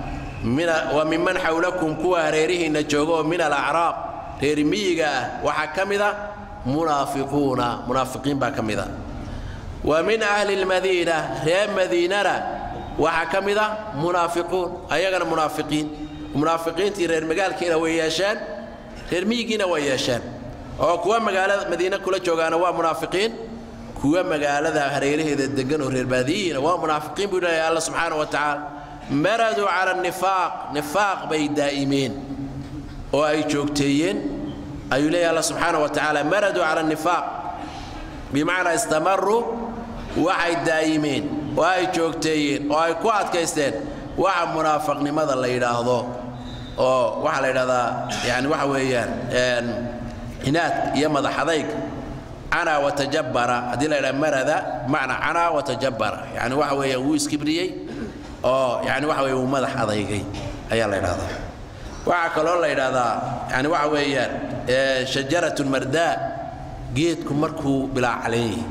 wa miman xawlakum kuwa hareerihiinna jooga oo min alacraab reer miyiga ah waxaa ka mida munaafiquuna munaafiqiin baa ka mida wa min ahli lmadiina reer madiinana waxaa ka mida munaafiquun ayagana munaafiqiin munaafiqiintii reer magaalkiina way yeesheen reer miyigiina way yeesheen oo kuwa magaalada madiine kula joogaana waa munaafiqiin kuwa magaalada hareeraheeda degan oo reer baadiyihiina waa munaafiqiin buu leeyahay alla subxaana wa tacaala maraduu cala nifaaq nifaaq bay daa'imeen oo ay joogteeyeen ayuu leeyahay alla subxaana wa tacaala maraduu cala nifaaq bimacnaa istamaruu waxay daa'imeen oo ay joogteeyeen oo ay ku adkaysteen waxa munaafaqnimada la yidhaahdo oo waxaa la yidhahdaa yani waxa weeyaan inaad iyo madaxadayg canaa watajabara haddii la yidhaha marada macna canaa watajabara yani waxa weeyaan wuu iskibriyey oo yani waxa weeye wuu madax adaygay ayaa la yidhahdaa waxaa kaloo la yidhahdaa yani waxa weeyaan shajaratun mardaa geedku markuu bilaa caleen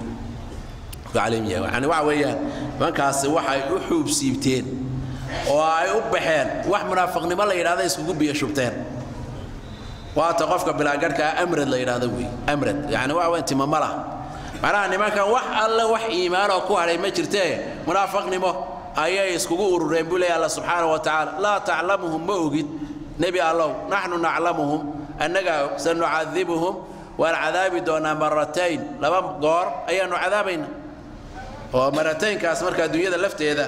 yahay yani waxa weeyaan nimankaasi waxay u xuub siibteen oo ay u baxeen wax munaafiqnimo la yidhahda iskugu biyo shubteen waata qofka bilaagarhkaa amrad la yidhahdo wey amrad yani waxa weyan timama lah macnaha nimankan wax alle wax iimaanoo ku hadhay ma jirtee munaafiqnimo ayay iskugu urureen buu leeya alla subxaana wa tacaala laa taclamuhum ma ogid nebi allow naxnu naclamuhum annagaa og sanucadibuhum waan cadaabi doonaa maratayn laba goor ayaannu cadaabayna oo marataynkaas marka adduunyada lafteeda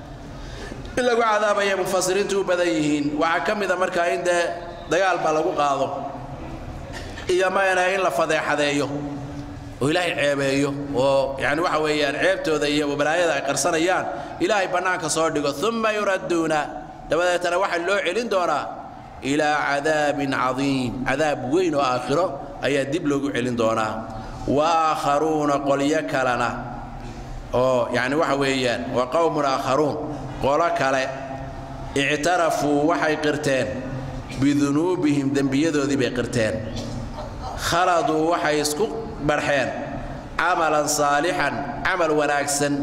in lagu cadaabaya mufasiriintu u badan yihiin waxaa ka mida markaa in dee dagaal baa lagu qaado iyo mayna in la fadeexadeeyo oo ilaahay ceebeeyo oo yani waxa weeyaan ceebtooda iyo balaayada ay qarsanayaan ilaahay bannaanka soo dhigo uma yuradduuna dabadeetana waxaa loo celin doonaa ilaa cadaabin cadiim cadaab weyn oo aakhiro ayaa dib loogu celin doonaa wa aakharuuna qolyo kalena oo yani waxa weeyaan wa qowmun aakharuun qolo kale ictarafuu waxay qirteen bidunuubihim dembiyadoodii bay qirteen khaladuu waxay isku barxeen camalan saalixan camal wanaagsan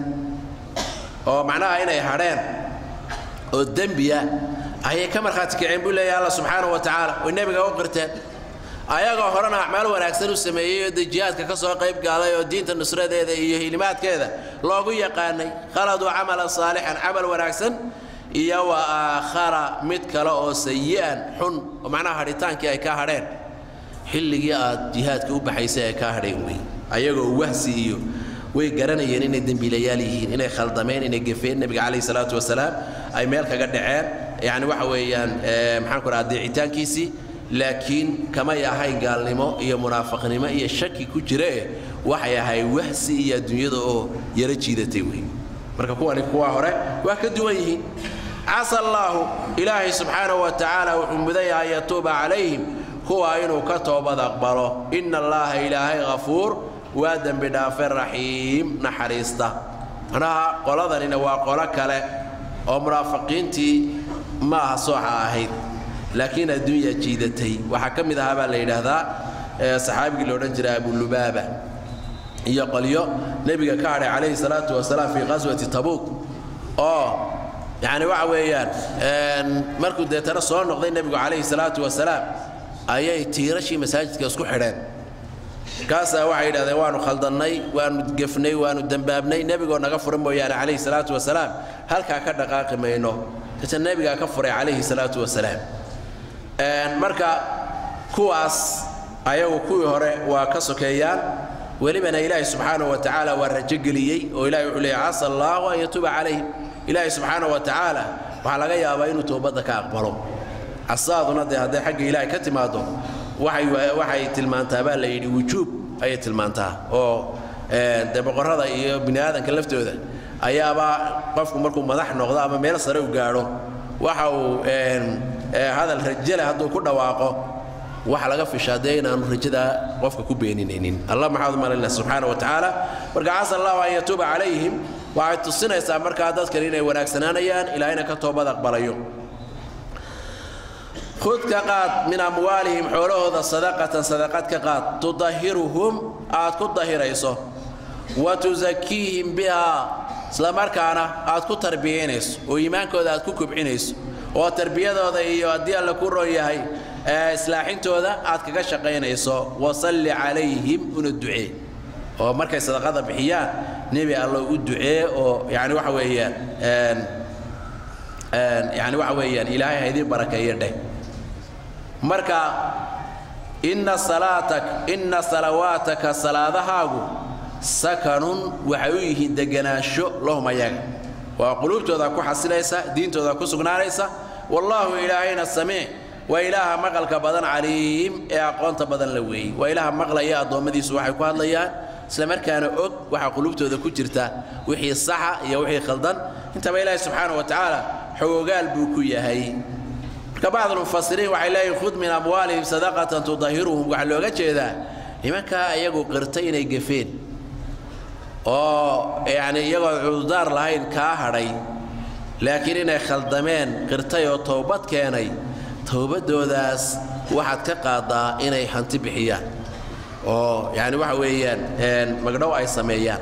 oo macnaha inay hadheen oo dembiya ayay ka markhaati kaceen buu leeyahay alla subxaanahu wa tacaala oy nebiga u qirteen ayagoo horena acmaal wanaagsan u sameeyey oo dejihaadka ka soo qayb gaalay oo diinta nusradeeda iyo hilimaadkeeda loogu yaqaanay khaladuu camalan saalixan camal wanaagsan iyo wa aakhara mid kale oo sayi'an xun oo macnaha hadhitaankii ay ka hadheen xilligii aad jihaadka u baxaysay ay kaa hadheen wey ayagoo wahsi iyo way garanayeen inay dembiilayaal yihiin inay khaldameen inay gefeen nebiga calayhi salaatu wasalaam ay meel kaga dhaceen yacni waxa weeyaan maxaan ku dhaha deecitaankiisii laakiin kamay ahayn gaalnimo iyo munaafiqnimo iyo shaki ku jirae waxay ahay wahsi iyo adduunyada oo yaro jiidatay wey marka kuwani kuwa hore waa ka duwan yihiin casa allaahu ilaahay subxaanahu wa tacaala wuxuu mudan yahay yatuuba calayhim kuwa inuu ka toobad aqbalo ina allaaha ilaahay hafuur waa dembi dhaafe raxiim naxariista manaha qoladanina waa qolo kale oo munaafiqiintii ma aha sooxa ahayd laakiin adduunya jiidatay waxaa ka mid ahaa baa la yidhaahdaa saxaabigii la odhan jiray abulubaaba iyo qolyo nebiga ka hadhay calayhi salaatu wasalaam fii qaswati tabuuk oo yacni waxa weeyaan markuu deetana soo noqday nebigu calayhi salaatu wasalaam ayay tiirashii masaajidka isku xidheen kaasaa waxay yidhahdeen waanu khaldannay waanu gefnay waanu dembaabnay nebigoo naga fura mooyaane calayhi salaatu wasalaam halkaa ka dhaqaaqi mayno deetana nebigaa ka furay calayhi salaatu wasalaam marka kuwaas ayagu kuwii hore waa ka sokeeyaan welibana ilaahay subxaanahu wa tacaala waa rajogeliyey oo ilahay wuxuu leeyay casa allaahu an yatuuba calayhim ilaahay subxaanahu wa tacaala waxaa laga yaabaa inuu toobadda ka aqbalo casaaduna dee hadday xagga ilaahay ka timaado waxay tilmaantaa baa la yidhi wujuub ayay tilmaantaa oo dee boqorrada iyo bini aadanka laftooda ayaaba qofku markuu madax noqdo ama meel sare u gaadho waxa uu hadal rajale hadduu ku dhawaaqo waxa laga fishaa dee inaanu rajada qofka ku beeninaynin allah maxaad umalayna subxaana wa tacaala marka casa allahu an yatuuba calayhim waxay tusinaysaa markaa dadkan inay wanaagsanaanayaan ilaahayna ka toobad aqbalayo khud ka qaad min amwaalihim xoolahooda sadaqatan sadaqad ka qaad tudahiruhum aad ku dahirayso wa tusakiihim bihaa islamarkaana aad ku tarbiyaynayso oo iimaankooda aad ku kobcinayso oo tarbiyadooda iyo haddii alla ku ron yahay islaaxintooda aad kaga shaqaynayso wasalli calayhim una ducee oo markay sadaqada bixiyaan nebi allo u ducee oo yani waxa weeyaan yani waxa weeyaan ilaahay ha idiin barakeeyo dheh marka inna salaatak inna salawaataka salaadahaagu sakanun waxay u yihiin deganaansho lahum ayaga waa quluubtooda ku xasilaysa diintooda ku sugnaanaysa wallaahu ilaahayna samee waa ilaaha maqalka badan caliim ee aqoonta badan la weeyey waa ilaaha maqlaya addoommadiisu waxay ku hadlayaan islamarkaana og waxa quluubtooda ku jirta wixii saxa iyo wixii khaldan intaba ilaahay subxaana wa tacaala xogogaal buu ku yahay marka bacdulmufasiriin waxay leeyihin khud min amwaalihim sadaqatan tudahiruhum waxaa looga jeedaa nimankaa iyagu qirtay inay gefeen oo yacni iyagoo cudurdaar lahayn kaa hadhay laakiin inay khaldameen qirtay oo towbad keenay towbaddoodaas waxaad ka qaadaa inay hanti bixiyaan oo yacni waxa weeyaan magdhow ay sameeyaan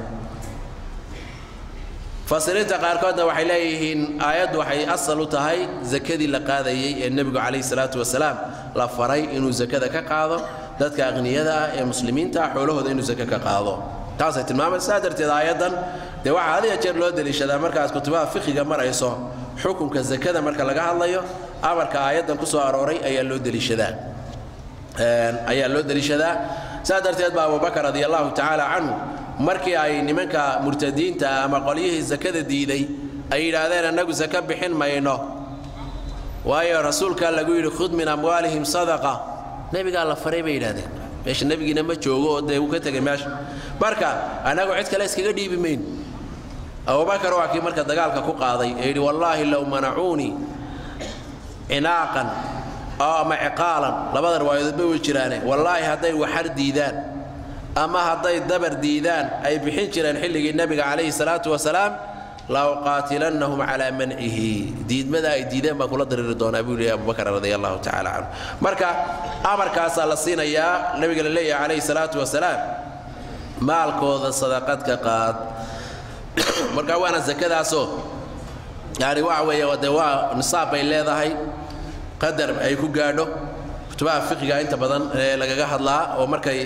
fasiriinta qaarkoodna waxay leeyihiin aayaddu waxay asal u tahay sakadii la qaadayey ee nebigu calayhi salaatu wasalaam la faray inuu sakada ka qaado dadka aqniyada ah ee muslimiinta ah xoolahooda inuu sake ka qaado taasay tilmaamaysa saa darteed aayaddan dee waxaa had iyo jeer loo deliishadaa markaad kutubaha fiqiga marayso xukunka sakada marka laga hadlayo amarka aayaddan ku soo arooray ayaa loo deliishadaa ayaa loo deliishadaa saa darteed baa abubakar radi allahu tacaala canhu markii ay nimanka murtadiinta ama qolyihii sakada diiday ay yidhaahdeen annagu saka bixin mayno waayo rasuulkaa lagu yidhi khud min amwaalihim sadaqa nebigaa la faray bay yidhahdeen meesha nebigiina ma joogo oo dee uu ka tegay meesha marka annagu cid kale iskaga dhiibi mayn abubakar waa kii marka dagaalka ku qaaday ee yidhi wallaahi low manacuunii cinaaqan oo ama ciqaalan labada riwaayadoodba way jiraane wallaahi hadday waxar diidaan ama hadday dabar diidaan ay bixin jireen xilligii nebiga calayhi salaatu wasalaam la uqaatilannahum calaa mancihi diidmada ay diideen baan kula dariiri doonaa buu leeyahy abubakar radia allahu tacaala canhu marka amarkaasaa la siinayaa nebiga la leeyahay calayhi salaatu wasalaam maalkooda sadaqad ka qaad marka waana zakadaasoo yani waxa weeye dee waa nisaab bay leedahay qadar ay ku gaadho kutubaha fiqiga inta badan ee lagaga hadlaa oo markay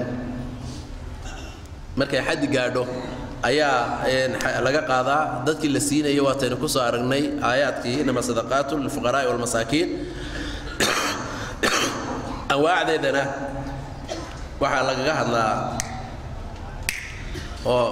markay xaddi gaadho ayaa laga qaadaa dadkii la siinayo waataynu ku soo aragnay aayaadkii inama sadaqaatu lilfuqaraa'i walmasaakiin anwaacdeedana waxaa lagaga hadlaa oo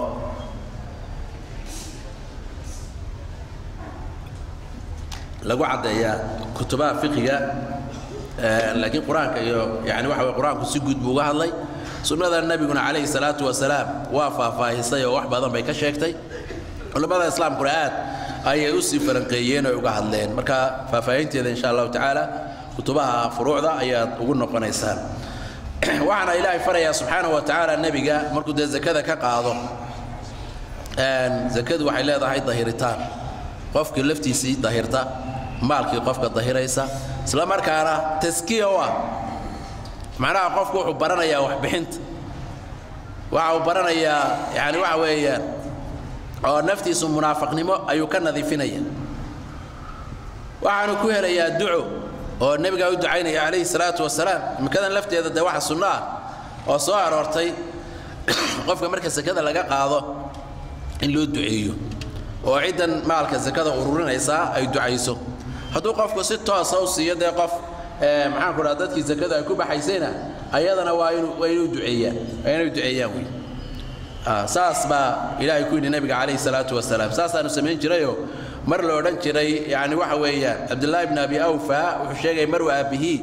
lagu caddeeyaa kutubaha fiqiga laakiin qur-aanka iyo yani waxa way qur-aanku si guud buu uga hadlay sunnada nebiguna calayhi salaatu wasalaam waa faahfaahisay oo wax badan bay ka sheegtay culammada islaamkuna aad ayay u sii faranqeeyeen oo uga hadleen marka faahfaahinteeda insha allahu tacaala kutubaha furuucda ayaad ugu noqonaysaan waxaana ilaahay farayaa subxaanahu wa tacaala nebiga markuu dee zakada ka qaado zakadu waxay leedahay dahiritaan qofkii laftiisii dahirta maalkii qofka dahiraysa isla markaana taskiya u ah macnaha qofku wuxuu baranayaa waxbixinta waxa uu baranayaa yani waxa weeyaan oo naftiisu munaafaqnimo ayuu ka nadiifinaya waxaanu ku helayaa duco oo nebigaa u ducaynaya calayhi salaatu wasalaam imikadan lafteeda dee waxa sunno ah oo soo aroortay qofka marka sakada laga qaado in loo duceeyo oo ciddan maalka sakada ururinaysaa ay ducayso hadduu qofku si toosa u siiyo dee qof maxaan ku dhaha dadkii sakada ay ku baxaysayna ayadana waa inuu waa inuu duceeyaan waa inay duceeyaan wey saas baa ilaahay ku yidhi nabiga calayhi salaatu wasalaam saasaanu samayn jirayoo mar la odhan jiray yani waxa weeyaan cabdullaahi bn abi awfa wuxuu sheegay mar waa aabihii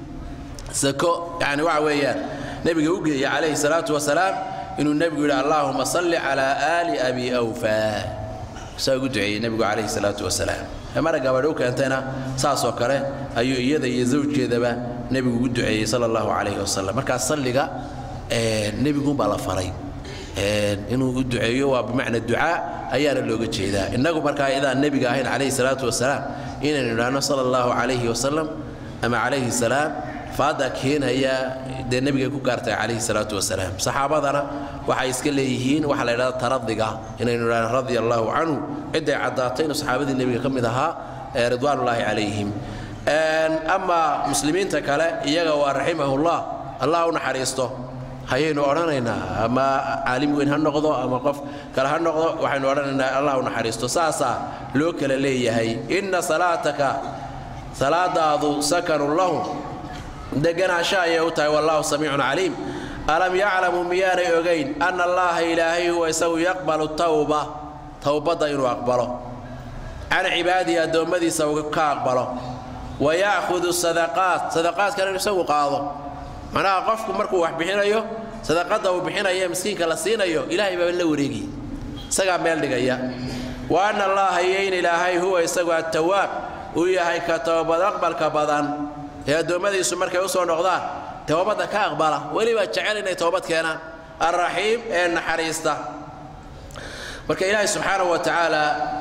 sako yani waxa weeyaan nebiga u geeyey calayhi salaatu wasalaam inuu nebigu yidhi allaahuma salli calaa aali abi awfa saa ugu duceeyey nebigu calayhi salaatu wasalaam mara gabadh u keentayna saasoo kale ayuu iyada iyo zawjkeedaba nebigu ugu duceeyey sala allahu calayhi wasalam markaa salliga nebiguunbaa la faray inuu u duceeyo waa bimacna ducaa ayaana looga jeedaa innagu markaa idaan nebiga ahayn calayhi salaatu wasalaam inaynu idhaahno sala allahu calayhi wasalam ama calayhi salaam faadda keenaya dee nebigay ku gaartay calayhi salaatu wasalaam saxaabadana waxay iska leeyihiin waxaa la yidhahda taradiga inaynu idhahno radia allahu canhu cidday caddaatay inuu saxaabadii nebiga ka mid ahaa ridwaanullaahi calayhim ama muslimiinta kale iyaga waa raximahullah allah u naxariisto hayaynu odhanaynaa ama caalim weyn ha noqdo ama qof kale ha noqdo waxaynu odhanaynaa allah u naxariisto saasaa loo kala leeyahay inna salaataka salaadaadu sakanun lahum deganaansho ayay u tahay wallahu samiicun caliim alam yaclamuu miyaanay ogayn anna allaha ilaahay huwa isagu yaqbalu tawba towbadda inuu aqbalo can cibaadihi addoommadiisa uu ka aqbalo wa ya'khudu sadaqaat sadaqaadkana inu isagu qaado macnaha qofku markuu wax bixinayo sadaqadda uu bixinayo ee miskiinka la siinayo ilaahay baa la wareegaya isagaa meel dhigaya wa anna allaha iyo in ilaahay huwa isagu attawaab uu yahay ka towbad aqbalka badan ee addoommadiisu markay u soo noqdaan towbadda ka aqbala weliba jecel inay toobad keenaan alraxiim ee naxariista marka ilaahay subxaanahu wa tacaala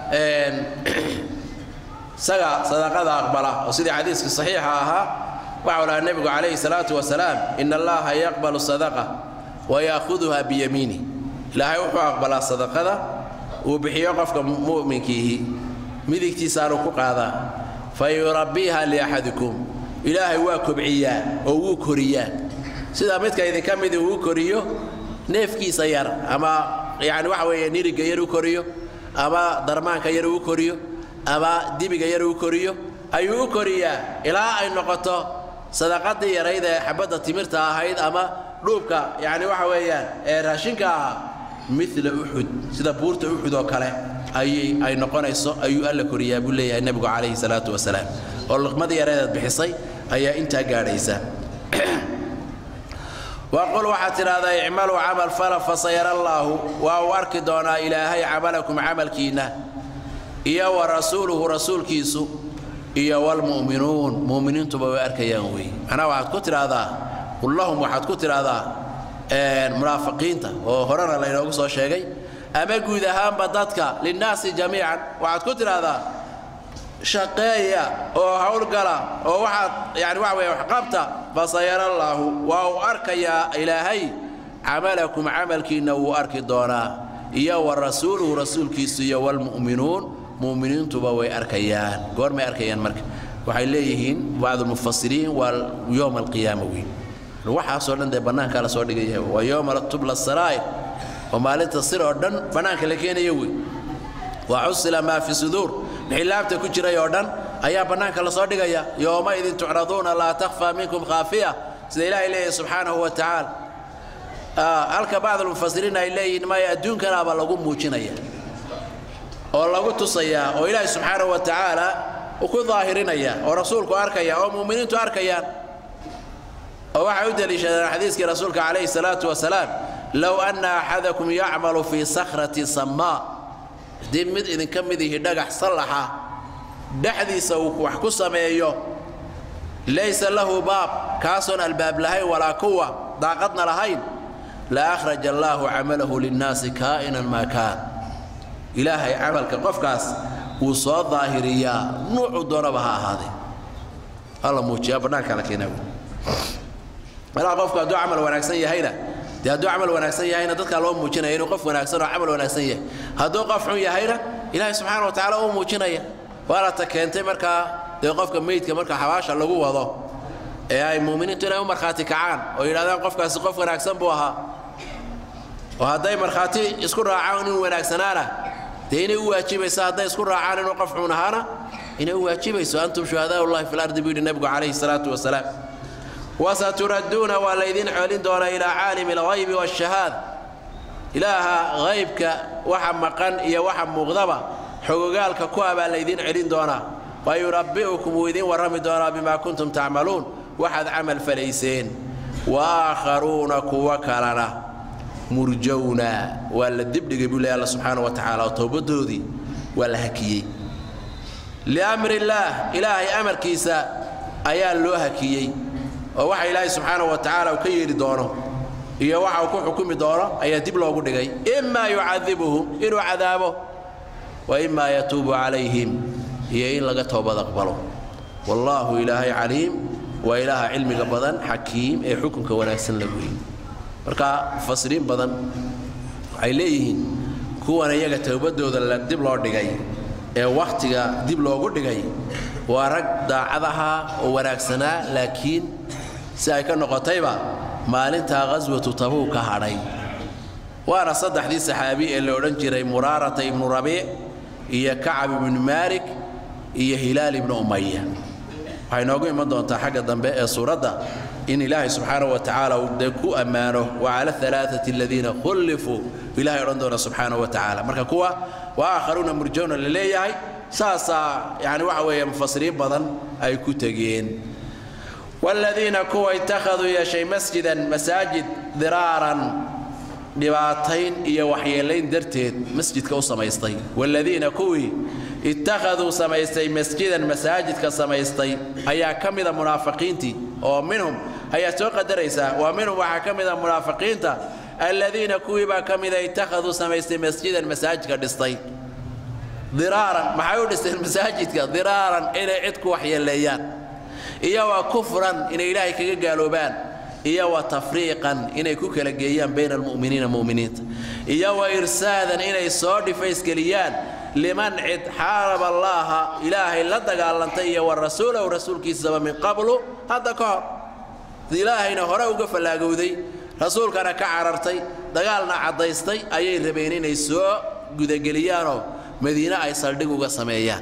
isaga sadaqada aqbala oo sidii xadiiskii saxiixa ahaa waxau lahaa nebigu calayhi salaatu wasalaam ina allaha yaqbalu sadaqa wa ya'khuduha biyamiini ilaahay wuxuu aqbalaa sadaqada uu bixiyo qofka mu'minkiihi midigtiisaanuu ku qaadaa fa yurabbiiha liaxadikum ilaahay waa kobciyaa oo wuu koriyaa sida midka idinka midii uu koriyo neefkiisa yar ama yani waxa weeye niriga yar u koriyo ama darmaanka yar uu koriyo ama dibiga yar uu koriyo ayuu u koriyaa ilaa ay noqoto sadaqadii yarayd ee xabadda timirta ahayd ama dhuubka yani waxa weeyaan ee raashinka ahaa mila uxud sida buurta uxud oo kale ayay ay noqonayso ayuu alla koriyaa buu leeyahay nebigu calayhi salaatu wasalaam oo luqmadii yareedaad bixisay ayaa intaa gaadhaysa waqul waxaad tidhahdaa icmaluu camal fala fasayara allaahu waa uu arki doonaa ilaahay camalakum camalkiinna iyo wa rasuuluhu rasuulkiisu iyo walmu'minuun mu'miniintuba way arkayaan wey macnaha waxaad ku tidhaahdaa qul lahum waxaad ku tidhaahdaa munaafiqiinta oo horena laynoogu soo sheegay ama guud ahaanba dadka linnaasi jamiican waxaad ku tidhaahdaa shaqeeya oo howlgala oo waxaad yani waxa weeye waxqabta fasayara allaahu waa uu arkayaa ilaahay camalakum camalkiinna wuu arki doonaa iyo wa rasuuluhu rasuulkiisu iyo walmu'minuun mu'miniintuba way arkayaan goormay arkayaan marka waxay leeyihiin bacdulmufasiriin waa yowma alqiyaama weyn waxaasoo dhan dee bannaankaa la soo dhigaya waa yowma tubla saraa'ir oo maalinta sir oo dhan bannaanka la keenaya wey wa xusila maa fi suduur wixii laabta ku jiray oo dhan ayaa bannaanka la soo dhigaya yowmaidin tucraduuna laa takhfaa minkum khaafiya sida ilaahay leeyahay subxaanahu wa tacaala halka bacdulmufasiriin ay leeyihiin maya adduunkanaaba lagu muujinaya oo lagu tusayaa oo ilaahay subxaanahu wa tacaala uu ku daahirinaya oo rasuulku arkaya oo mu'miniintu arkayaan oo waxay u deliishadeen xadiiskii rasuulka calayhi salaatu wasalaam low anna axadakum yacmalu fii sakhrati samaa haddii mid idinka mid ihi dhagax sallaxa dhexdiisa uu wax ku sameeyo laysa lahu baab kaasoon albaab lahayn walaa kuwa daaqadna lahayn la akhraja allaahu camalahu linnaasi kaa'inan maa kaan ilaahay camalka qofkaas wuu soo daahiriyaa nuucu doonaba ha ahaadee hala muujiyaa bannaanka la keenaa malaa qofku hadduu camal wanaagsan yahayna dee hadduu camal wanaagsan yahayna dadkaa loo muujinaya inuu qof wanaagsan oo camal wanaagsan yahay hadduu qof xun yahayna ilaahay subxaana wa tacaala uu muujinaya waana ta keentay markaa dee qofka meydka marka xabaasha lagu wado ee ay muuminiintu inay u markhaati kacaan oo yidhahdaan qofkaasi qof wanaagsan buu ahaa oo hadday markhaati isku raacaan inuu wanaagsanaana dee inay u waajibayso hadday isku raacaan inuu qof xun ahaana inay u waajibayso antum shuhadaa ullahi fi lardi buu yidhi nebigu calayhi salaatu wasalaam wasaturadduuna waa laydin xoolin doonaa ilaa caalimi alghaybi waashahaad ilaaha haybka waxa maqan iyo waxa muuqdaba xogogaalka ku ah baa laydin celin doonaa wa yunabbi'ukum wuu idin warrami doonaa bimaa kuntum tacmaluun waxaad camal falayseen wa aakharuuna kuwa kalena murjowna waa la dibdhigay buu leeya alla subxaana wa tacaala oo towbadoodii waa la hakiyey liamri illaah ilaahay amarkiisa ayaa loo hakiyey oo waxa ilaahay subxaana wa tacaala uu ka yeedhi doono iyo waxa uu ku xukumi doono ayaa dib loogu dhigay imaa yucadibuhum inuu cadaabo wa imaa yatuubu calayhim iyo in laga toobad aqbalo wallaahu ilaahay caliim waa ilaaha cilmiga badan xakiim ee xukunka wanaagsan la weeyey marka mufasiriin badan waxay leeyihiin kuwan iyaga towbadooda dib loo dhigay ee wakhtiga dib loogu dhigay waa rag daacadaha oo wanaagsanaa laakiin si ay ka noqotayba maalintaa qhaswatu tabuuk ka hadhay waana saddexdii saxaabi ee la odhan jiray muraarata ibnu rabiic iyo kacab ibnu maalik iyo hilaal ibnu umaya waxay noogu iman doontaa xagga dambe ee suuradda in ilaahay subxaanahu wa tacaala uu dee ku ammaano wa cala alaaati aladiina khullifuu ilahay odhan doona subxaanahu wa tacaala marka kuwa wa aakharuuna murjowna la leeyahay saasaa yani waxa weeye mufasiriin badan ay ku tegeen waaladiina kuwa ittakhaduu yeeshay masjidan masaajid diraaran dhibaatayn iyo waxyeelayn darteed masjidka u samaystay waaladiina kuwii ittakhaduu samaystay masjidan masaajidka samaystay ayaa ka mida munaafiqiintii oo minhum ayaad soo qadaraysaa waa minhum waxaa ka mida munaafiqiinta aladiina kuwii baa ka mida ittakhaduu samaystay masjidan masaajidka dhistay diraaran maxay u dhisteen masaajidka diraaran inay cid ku waxyeeleeyaan iyo wa kufran inay ilaahay kaga gaaloobaan iyo wa tafriiqan inay ku kala geeyaan bayna almu'miniina mu'miniinta iyo wa irsaadan inay soo dhifaysgeliyaan liman cid xaaraba allaaha ilaahay la dagaalantay iyo wa rasuulahu rasuulkiisaba min qablu hadda ka hor ilaahayna hore uga fallaagowday rasuulkana ka carartay dagaalna caddaystay ayay rabeen inay soo gudageliyaanoo madiine ay saldhig uga sameeyaan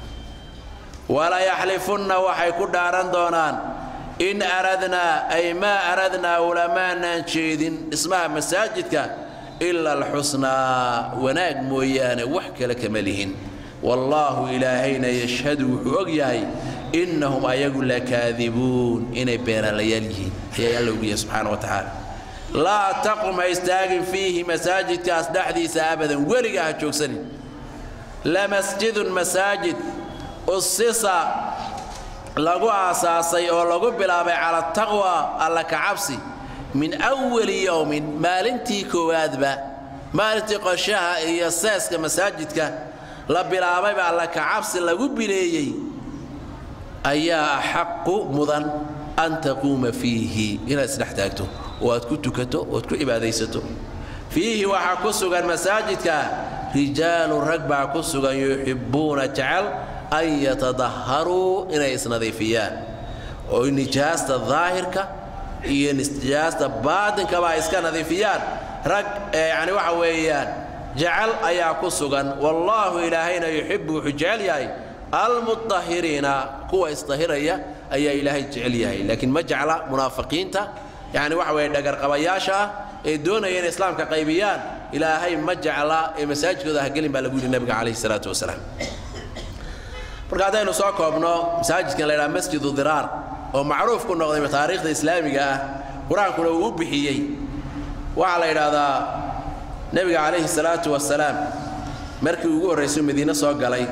walayaxlifunna waxay ku dhaaran doonaan in aradnaa ay maa aradnaa ulamaanaan jeedin dhismaha masaajidka ila alxusnaa wanaag mooyaane wax kale kama lihin wallaahu ilaahayna yashhadu wuxuu og yahay innahum ayagu lakaadibuun inay beenaalayaal yihiin ayaa alla ogiya subxaana wa tacaala laa taqum ha istaagin fiihi masaajidkaas dhexdiisa abadan weliga ha joogsanin lamasjidun masaajid usisa lagu aasaasay oo lagu bilaabay cala taqwa alla ka cabsi min awali yowmin maalintii koowaadba maalintii qoshaha iyo seeska masaajidka la bilaabayba alla ka cabsi lagu bileeyey ayaa axaqu mudan an taquuma fiihi inaad isdhex taagto oo aad ku tukato oad ku cibaadaysato fiihi waxaa ku sugan masaajidka rijaalu rag baa ku sugan yuxibbuuna jecel an yatadaharuu inay isnadiifiyaan oo nijaasta daahirka iyo nijaasta baatinkaba ay iska nadiifiyaan rag yani waxa weeyaan jecel ayaa ku sugan wallaahu ilaahayna yuxibbu wuxuu jecel yahay almudahiriina kuwa isdahiraya ayaa ilaahay jecel yahay laakiin ma jecla munaafiqiinta yani waxa weeye dhagarqabayaasha ah ee doonaya inay islaamka qaybiyaan ilaahay ma jecla ee masaajidkooda hagelin baa lagu yidhi nabiga calayhi salaatu wasalaam marka haddaynu soo koobno masaajidkan la ydhaha masjidu diraar oo macruuf ku noqday taariikhda islaamiga ah qur-aankuna uu u bixiyey waxaa la yidhaahdaa nebiga calayhi salaatu wasalaam markii ugu horraysay madiine soo galay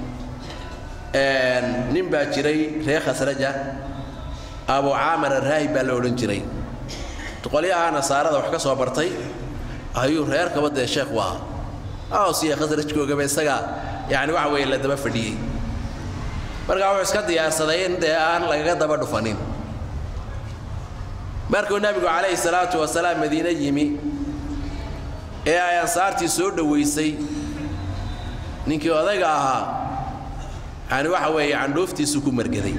nin baa jiray reer khasraja abu caamar araahib baa la odhan jiray qolyaha nasaarada wax ka soo bartay ayuu reer kaba dee sheekh u ahaa awsiya khasrajkoogaba isagaa yani waxa weeye la daba fadhiyey markaa wuxuu iska diyaarsaday in dee aan lagaga daba dhufanin markuu nebigu calayhi salaatu wasalaam madiine yimi ee ay ansaartii soo dhowaysay ninkii odayga ahaa yani waxa weeye candhuuftiisu ku margaday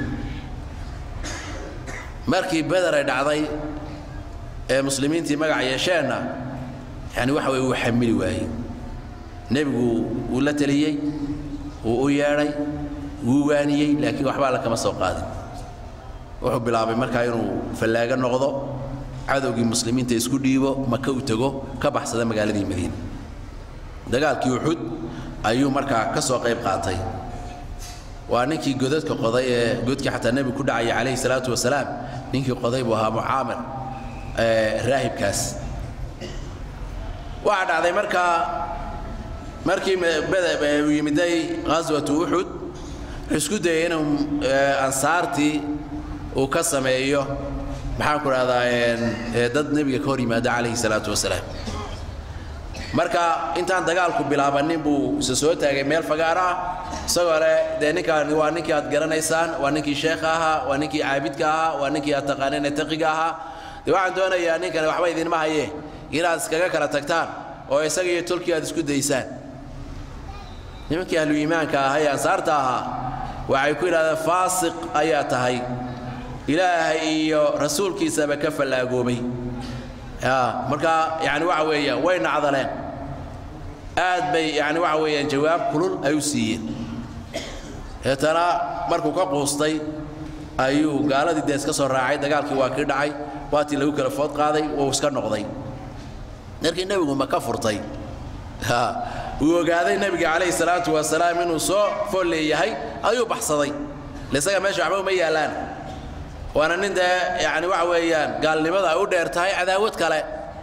markii beder ay dhacday ee muslimiintii magac yeesheenna yani waxa weye wuu xamili waayey nebigu wuu la teliyey wuu u yeedhay wuu waaniyey laakiin waxba alla kama soo qaadin wuxuu bilaabay markaa inuu fallaago noqdo cadowgii muslimiinta isku dhiibo maka u tego ka baxsada magaaladii madiina dagaalkii uxud ayuu markaa ka soo qayb qaatay waa ninkii godadka qoday ee godkii xataa nebigu ku dhacaya calayhi salaatu wasalaam ninkii qoday buu ahaa mucaamir raahibkaas waxaa dhacday markaa markii uu yimiday ghaswatu uxud wuxuu isku dayay inuu ansaartii uu ka sameeyo maxaan ku dhahdaa dad nebiga ka hor yimaada calayhi salaatu wasalaam marka intaan dagaalku bilaabanin buu isa soo taagay meel fagaar ah isagoo leh dee ninkaan waa ninkii aad garanaysaan waa ninkii sheekha ahaa waa ninkii caabidka ahaa waa ninkii aad taqaaneen ee taqiga ahaa dee waxaan doonayaa ninkani waxba idinma haye inaad iskaga kala tagtaan oo isaga iyo tolkii aad isku daysaan nimankii ahlu iimaanka ahaa ee ansaarta ahaa waxay ku yidhahdeen faasiq ayaa tahay ilaahay iyo rasuulkiisaba ka fallaagoobay marka yani waxa weeyaan way nacdaleen aad bay yani waxa weeyaan jawaab kulul ay u siiyeen deetana markuu ka quustay ayuu gaaladii dee iska soo raacay dagaalkii waa kii dhacay waatii lagu kala food qaaday wuu iska noqday markii nebigu ma ka furtay wuu ogaaday nebiga calayhi salaatu wasalaam inuu soo fool leeyahay ayuu baxsaday isaga meesha waxba uma yaallaan waana nin dee yani waxa weeyaan gaalnimada ay u dheer tahay cadaawad kale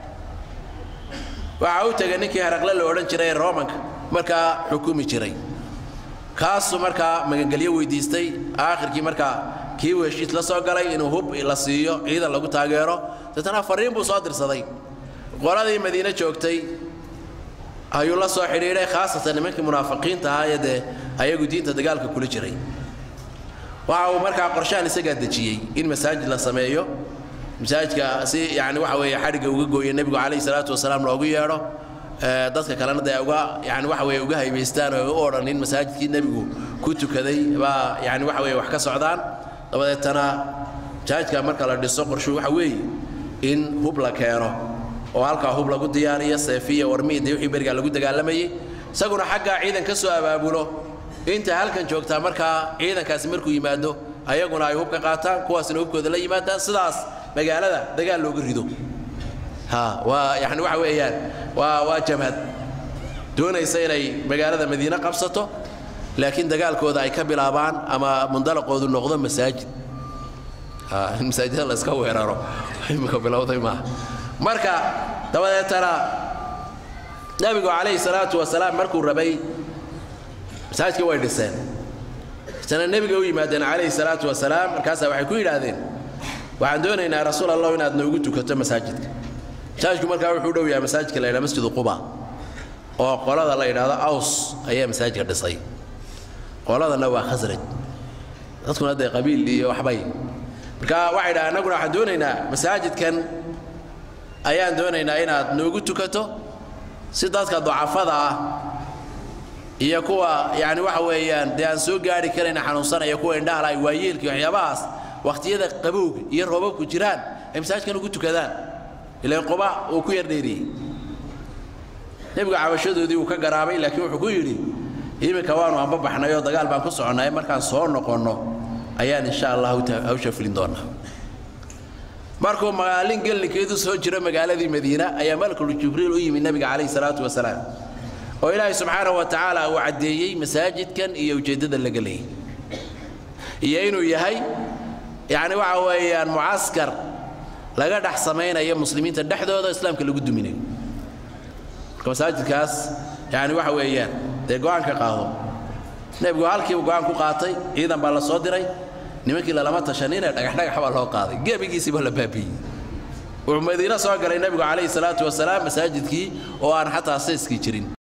waxaa u tegay ninkii heraqle la odhan jiray ee romanka markaa xukumi jiray kaasuu markaa magangelyo weydiistay aakhirkii markaa kii uu heshiis la soo galay inuu hub la siiyo ciidan lagu taageero deetana fariin buu soo dirsaday qoladii madiine joogtay ayuu la soo xidhiidhay khaasatan nimankii munaafiqiinta ahaa ee dee ayagu diinta dagaalka kula jiray waxa uu markaa qorshahan isagaa dejiyey in masaajid la sameeyo masaajidka si yani waxa weeye xadhigga uga gooyo nebigu calayhi salaatu wasalaam loogu yeedho dadka kalena dee uga yani waxa weeye uga haybaystaan oo u odhan in masaajidkii nebigu ku tukaday baa yani waxa weeye wax ka socdaan dabadeetana masaajidka marka la dhiso qorshu waxa weeye in hub la keeno oo halkaa hub lagu diyaariyo seefiya warmihi dee wixii berigaa lagu dagaalamayey isaguna xaggaa ciidan ka soo abaabulo inta halkan joogtaa markaa ciidankaasi markuu yimaado ayaguna ay hub ka qaataan kuwaasna hubkooda la yimaadaan sidaas magaalada dagaal looga rido ha waa yani waxa weeyaan waa waa jabhad doonaysa inay magaalada madiine qabsato laakiin dagaalkooda ay ka bilaabaan ama mundalaqoodu noqdo masaajid in masaajida la iska weeraro imika bilowday maaha marka dabadeetana nebigu calayhi salaatu wasalaam markuu rabay masaajidkii way dhiseen isna nebiga u yimaadeen calayhi salaatu wasalaam markaasaa waxay ku yidhaahdeen waxaan doonaynaa rasuul allah inaad noogu tukato masaajidka masaajidku markaa wuxuu dhow yahay masaajidka la yidhaha masjidu quba oo qolada la yidhaahdo aws ayaa masaajidka dhisay qoladana waa khasraj dadkuna dee qabiil iyo waxbay marka waxay dhaha annaguna waxaan doonaynaa masaajidkan ayaan doonaynaa inaad noogu tukato si dadka ducafada ah iyo kuwa yani waxa weeyaan dee aan soo gaari karayna xanuunsanaya kuwa indhahala ay waayeelka iyo waxyaabahaas wakhtiyada qabowga iyo roobabku jiraan ay masaajidkan ugu tukadaan ilaan quba uu ku yar dheeriyey nebigu cabashadoodii uu ka garaabay laakiin wuxuu ku yidhi iminka waanu anbabaxnay oo dagaal baan ku soconnay markaan soo noqonno ayaan insha allah hawsha fulin doonaa markuu maalin gellinkeedu soo jiro magaaladii madiina ayaa malakul jibriil u yimid nebiga calayhi salaatu wasalaam oo ilaahay subxaanahu wa tacaala uu caddeeyey masaajidkan iyo ujeeddada laga leeyay iyo inuu yahay yacni waxa weeyaan mucaskar laga dhex samaynayo muslimiinta dhexdooda islaamka lagu duminayo marka masaajidkaas yani waxa weeyaan dee go'aan ka qaado nebigu halkiibu go'aan ku qaatay ciidan baa la soo diray nimankii lalama tashaninee dhagaxdhagax baa loo qaaday gebigiisiiba la baabiiyey wuxuu madiino soo galay nebigu calayhi salaatu wasalaam masaajidkii oo aan xataa sayskii jirin